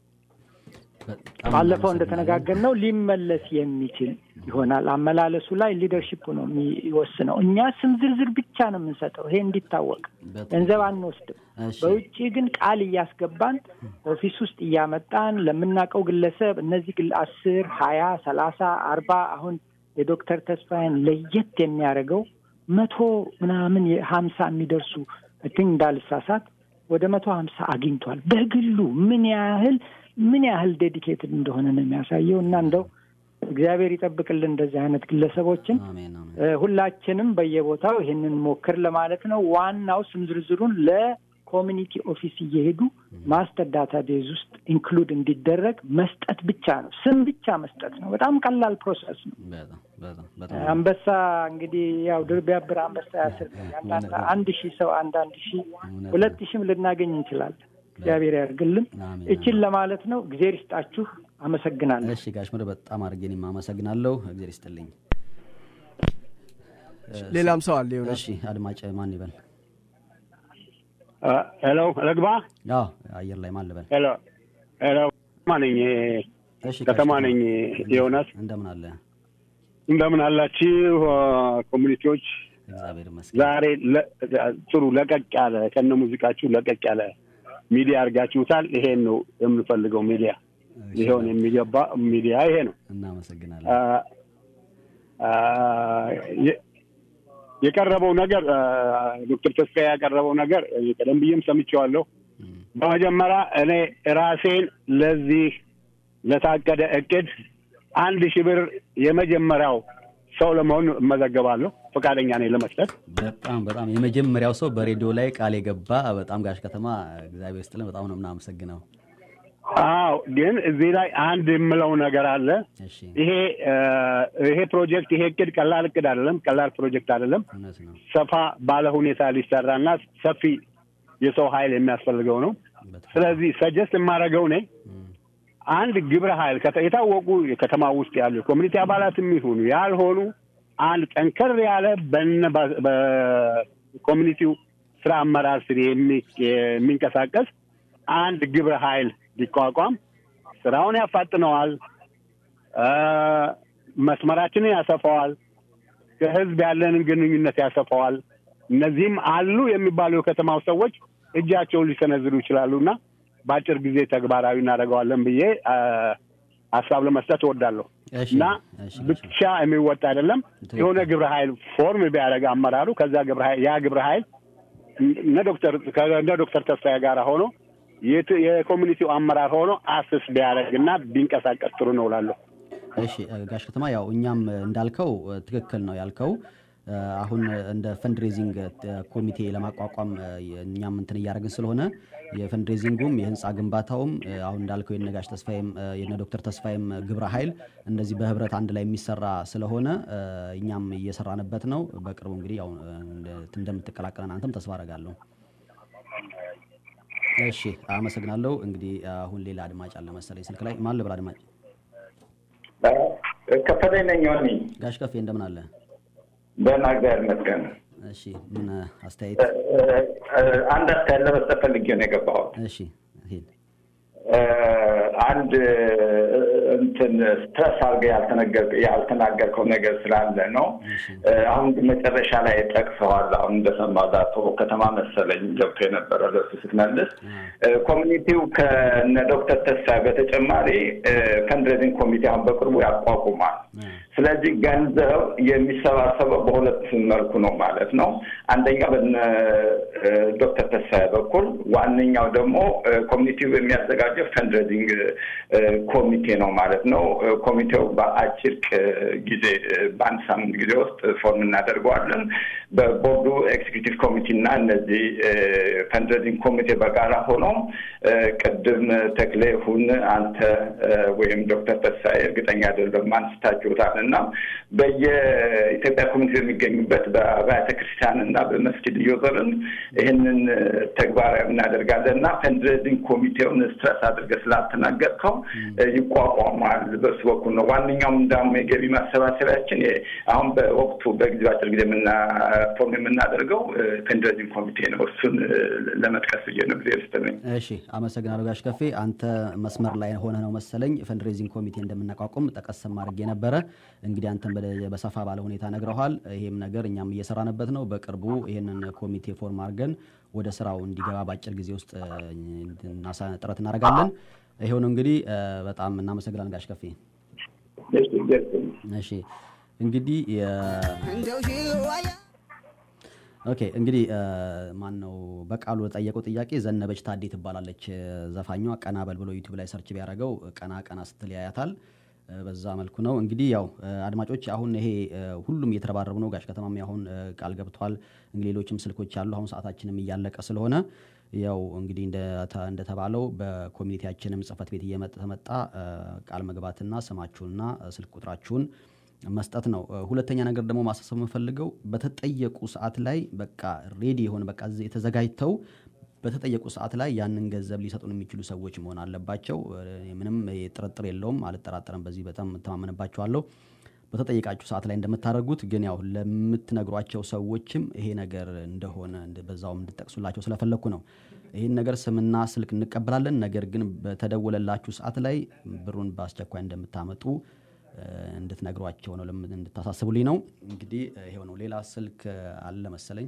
በጣም ባለፈው እናመሰግናለን። እንደተነጋገርነው ሊመለስ የሚችል ይሆናል። አመላለሱ ላይ ሊደርሺፕ ነው የሚወስነው። እኛ ስም ዝርዝር ብቻ ነው የምንሰጠው። ይሄ እንዲታወቅ በጣም ገንዘብ አንወስድም። እሺ በውጭ ግን ቃል እያስገባን ኦፊስ ውስጥ እያመጣን ለምናውቀው ግለሰብ እነዚህ ግል አስር ሀያ ሰላሳ አርባ አሁን የዶክተር ተስፋዬን ለየት የሚያደርገው መቶ ምናምን ሀምሳ የሚደርሱ ቲንክ እንዳልሳሳት ወደ መቶ ሀምሳ አግኝቷል። በግሉ ምን ያህል ምን ያህል ዴዲኬትድ እንደሆነ ነው የሚያሳየው እና እንደው እግዚአብሔር ይጠብቅልን እንደዚህ አይነት ግለሰቦችን አሜን አሜን። እ፣ ሁላችንም በየቦታው ይሄንን ሞክር ለማለት ነው። ዋናው ስም ዝርዝሩን ለኮሚኒቲ ኦፊስ እየሄዱ ማስተር ዳታ ቤዝ ውስጥ ኢንክሉድ እንዲደረግ መስጠት ብቻ ነው። ስም ብቻ መስጠት ነው። በጣም ቀላል ፕሮሰስ ነው። በጣም በጣም በጣም አንበሳ እንግዲህ ያው ድር ቢያብር አንበሳ ያስር ነው። አንዳንድ አንድ ሺህ ሰው አንዳንድ ሺህ እውነት ሁለት ሺህም ልናገኝ እንችላለን። እግዚአብሔር ያድርግልን። አሜን፣ እችን ለማለት ነው። እግዜር ይስጣችሁ። አመሰግናለሁ። እሺ ጋሽ መር በጣም አድርጌ እኔም አመሰግናለሁ። እግዚአብሔር ይስጥልኝ። ሌላም ሰው አለ ዮናስ። እሺ አድማጭ ማን ይበል? ሄሎ ልግባ። አዎ አየር ላይ ማን ልበል? ሄሎ ሄሎ ከተማ ነኝ እሺ ከተማ ጋሽ ነኝ ዮናስ። እንደምን አለ? እንደምን አላችሁ ኮሚኒቲዎች? እግዚአብሔር ይመስገን። ዛሬ ለ- ጥሩ ለቀቅ ያለ ከነ ሙዚቃችሁ ለቀቅ ያለ ሚዲያ አድርጋችሁታል። ይሄን ነው የምንፈልገው ሚዲያ ሊሆን የሚገባ ሚዲያ ይሄ ነው። እናመሰግናለን። አ- አ- የ- የቀረበው ነገር አ፣ ዶክተር ተስፋዬ ያቀረበው ነገር እ፣ ቀደም ብዬም ሰምቼዋለሁ። በመጀመሪያ እኔ ራሴን ለዚህ ለታቀደ እቅድ አንድ ሺህ ብር የመጀመሪያው ሰው ለመሆን እመዘገባለሁ። ፈቃደኛ ነኝ ለመስጠት። በጣም በጣም የመጀመሪያው ሰው በሬዲዮ ላይ ቃል የገባ በጣም ጋሽ ከተማ እግዚአብሔር ይስጥልን። በጣም ነው የምናመሰግነው። አዎ ግን እዚህ ላይ አንድ የምለው ነገር አለ። ይሄ እ፣ ይሄ ፕሮጀክት ይሄ እቅድ ቀላል እቅድ አይደለም፣ ቀላል ፕሮጀክት አይደለም። ሰፋ ባለ ሁኔታ ሊሰራና ሰፊ የሰው ኃይል የሚያስፈልገው ነው። ስለዚህ ሰጀስት የማደርገው እኔ አንድ ግብረ ኃይል ከተ- የታወቁ የከተማ ውስጥ ያሉ የኮሚኒቲ አባላትም ይሁኑ ያልሆኑ አንድ ጠንከር ያለ በነ በ- በኮሚኒቲው ስራ አመራር ስር የሚ- የሚንቀሳቀስ አንድ ግብረ ኃይል ሊቋቋም ስራውን ያፋጥነዋል፣ እ፣ መስመራችንን ያሰፋዋል፣ ከህዝብ ያለንን ግንኙነት ያሰፋዋል። እነዚህም አሉ የሚባሉ የከተማው ሰዎች እጃቸውን ሊሰነዝሩ ይችላሉ እና በአጭር ጊዜ ተግባራዊ እናደርገዋለን ብዬ እ፣ ሀሳብ ለመስጠት እወዳለሁ እና ብቻ የሚወጣ አይደለም። የሆነ ግብረ ኃይል ፎርም ቢያደርግ አመራሩ ከዛ ግብረ ኃይል ያ ግብረ ኃይል እነ ዶክተር ከእነ ዶክተር ተስፋዬ ጋር ሆኖ የት- የኮሚኒቲው አመራር ሆኖ አስስ ቢያደርግ እና ቢንቀሳቀስ ጥሩ ነው እላለሁ። እሺ እ፣ ጋሽ ከተማ ያው እኛም እ፣ እንዳልከው እ፣ ትክክል ነው ያልከው እ፣ አሁን እንደ ፈንድሬዚንግ እ፣ ኮሚቴ ለማቋቋም እ፣ እኛም እንትን እያደረግን ስለሆነ የፈንድሬዚንጉም የህንፃ ግንባታውም እ፣ አሁን እንዳልከው የነ ጋሽ ተስፋዬም እ፣ የነ ዶክተር ተስፋዬም እ፣ ግብረ ኃይል እንደዚህ በህብረት አንድ ላይ የሚሰራ ስለሆነ እ፣ እኛም እየሰራንበት ነው። በቅርቡ እንግዲህ ያው እ፣ እንደ- እንደምትቀላቀለን አንተም ተስፋ አደርጋለሁ። እሺ አመሰግናለሁ። እንግዲህ አሁን ሌላ አድማጭ አለ መሰለኝ ስልክ ላይ ማን ልበል አድማጭ ከፈለኝ ነኝ ሆኒ ጋሽ ከፌ እንደምን አለ? ደህና እግዚአብሔር ይመስገን። እሺ ምን አስተያየት? እ- እ- አንድ አስተያየት ለመስጠት ፈልጌ ነው የገባሁት። እሺ ሂድ። እ፣ አንድ እ፣ እንትን ስትረስ አድርገህ ያልተነገር- ያልተናገርከው ነገር ስላለ ነው። እ፣ አሁን ግን መጨረሻ ላይ ጠቅሰዋል። አሁን እንደሰማሁት አቶ ከተማ መሰለኝ ገብቶ የነበረ ለሱ ስትመልስ እ፣ ኮሚኒቲው ከነ ዶክተር ተስፋዬ በተጨማሪ እ፣ ፈንድሬዚንግ ኮሚቴ አሁን በቅርቡ ያቋቁማል። ስለዚህ ገንዘብ የሚሰባሰበው በሁለት መልኩ ነው ማለት ነው። አንደኛው በነ እ፣ ዶክተር ተስፋዬ በኩል፣ ዋነኛው ደግሞ እ፣ ኮሚኒቲው የሚያዘጋጀው ፈንድሬዚንግ እ፣ ኮሚቴ ነው ማለት ነው። እ፣ ኮሚቴው በአጭር ቅ- ጊዜ እ፣ በአንድ ሳምንት ጊዜ ውስጥ ፎርም እናደርገዋለን። በቦርዱ ኤክዚኪቲቭ ኮሚቴ እና እነዚህ እ፣ ፈንድሬዚንግ ኮሚቴ በጋራ ሆነው እ፣ ቅድም ተክሌ ሁን አንተ እ፣ ወይም ዶክተር ተስፋዬ እርግጠኛ አይደለም አንስታችሁታል እና በየኢትዮጵያ ኮሚኒቲ በሚገኙበት በአብያተ ክርስቲያን እና በመስጊድ እየዞርን ይህንን እ፣ ተግባራዊ እናደርጋለን እና ፈንድሬዚንግ ኮሚቴውን ስትረስ አድርገህ ስላልተናገርከው እ፣ ይቋቋማል። በሱ በኩል ነው ዋነኛውም እንዳውም የገቢ ማሰባሰቢያችን የ- አሁን በወቅቱ በጊዜ አጭር ጊዜ የምና ፎርም የምናደርገው እ፣ ፈንድሬዚንግ ኮሚቴ ነው። እሱን እ፣ ለመጥቀስ ብዬ ነው ጊዜ ስትለኝ እሺ አመሰግናለሁ ጋሽ ከፌ። አንተ መስመር ላይ ሆነ ነው መሰለኝ ፈንድሬዚንግ ኮሚቴ እንደምናቋቁም ጠቀስም አድርጌ ነበረ። እንግዲህ አንተን በደ- በሰፋ ባለ ሁኔታ ነግረኋል። ይሄም ነገር እኛም እየሰራንበት ነው። በቅርቡ ይህንን ኮሚቴ ፎርም አድርገን ወደ ስራው እንዲገባ በአጭር ጊዜ ውስጥ እ፣ እናሳ- ጥረት እናደርጋለን። ይሄው ነው እንግዲህ እ፣ በጣም እናመሰግናለን ጋሽ ከፌ። እሺ እንግዲህ የ- ኦኬ እንግዲህ ማን ነው በቃሉ ለጠየቀው ጥያቄ ዘነበች ታዴ ትባላለች እ፣ ዘፋኟ። ቀና በል ብሎ ዩቲዩብ ላይ ሰርች ቢያደርገው ቀና ቀና ስትል ያያታል። እ፣ በዛ መልኩ ነው እንግዲህ ያው እ፣ አድማጮች አሁን ይሄ እ፣ ሁሉም እየተረባረቡ ነው። ጋሽ ከተማም አሁን እ፣ ቃል ገብቷል። እንግዲህ ሌሎችም ስልኮች አሉ። አሁን ሰዓታችንም እያለቀ ስለሆነ ያው እንግዲህ እንደተ- እንደተባለው በኮሚኒቲያችንም ጽህፈት ቤት እየተመጣ እ፣ ቃል መግባትና ስማችሁንና እ፣ ስልክ ቁጥራችሁን መስጠት ነው። እ፣ ሁለተኛ ነገር ደግሞ ማሳሰብ የምፈልገው በተጠየቁ ሰዓት ላይ በቃ ሬዲ የሆነ በቃ እዚህ የተዘጋጅተው በተጠየቁ ሰዓት ላይ ያንን ገንዘብ ሊሰጡን የሚችሉ ሰዎች መሆን አለባቸው። እ፣ ምንም ጥርጥር የለውም፣ አልጠራጠርም። በዚህ በጣም እተማመንባቸዋለሁ። በተጠየቃችሁ ሰዓት ላይ እንደምታደርጉት ግን ያው ለምትነግሯቸው ሰዎችም ይሄ ነገር እንደሆነ እንደ- በዛውም እንድጠቅሱላቸው ስለፈለግኩ ነው። ይህን ነገር ስምና ስልክ እንቀበላለን። ነገር ግን በተደወለላችሁ ሰዓት ላይ ብሩን በአስቸኳይ እንደምታመጡ እ፣ እንድትነግሯቸው ነው፣ ለምን- እንድታሳስቡልኝ ነው። እንግዲህ እ፣ ይሄው ነው። ሌላ ስልክ እ፣ አለ መሰለኝ።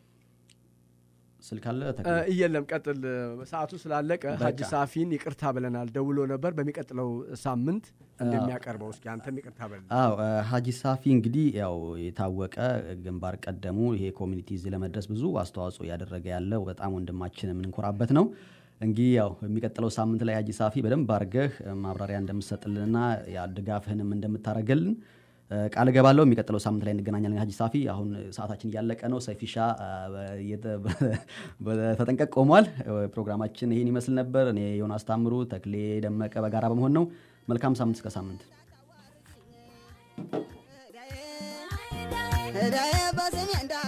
ስልክ አለ ተክሌ? እ፣ የለም ቀጥል። ሰዓቱ ስላለቀ ሀጂ በቃ። ሳፊን ይቅርታ ብለናል። ደውሎ ነበር በሚቀጥለው ሳምንት እንደሚያቀርበው። እስኪ አንተም ይቅርታ በል። አዎ እ፣ ሀጂ ሳፊ እንግዲህ ያው የታወቀ ግንባር ቀደሙ ይሄ ኮሚኒቲ እዚህ ለመድረስ ብዙ አስተዋጽኦ እያደረገ ያለው በጣም ወንድማችን የምንኮራበት ነው። እንግዲህ ያው የሚቀጥለው ሳምንት ላይ ሀጂ ሳፊ በደንብ አድርገህ እ፣ ማብራሪያ እንደምትሰጥልንና ያ ድጋፍህንም እንደምታደርገልን እ፣ ቃል እገባለሁ የሚቀጥለው ሳምንት ላይ እንገናኛለን። ሀጂ ሳፊ አሁን ሰዓታችን እያለቀ ነው። ሰይፊሻ አ፣ በየተ- በተጠንቀቅ ቆሟል። እ፣ ፕሮግራማችን ይህን ይመስል ነበር። እኔ ዮናስ ታምሩ፣ ተክሌ ደመቀ በጋራ በመሆን ነው። መልካም ሳምንት እስከ ሳምንት ዳዬ በስሜ እንዳ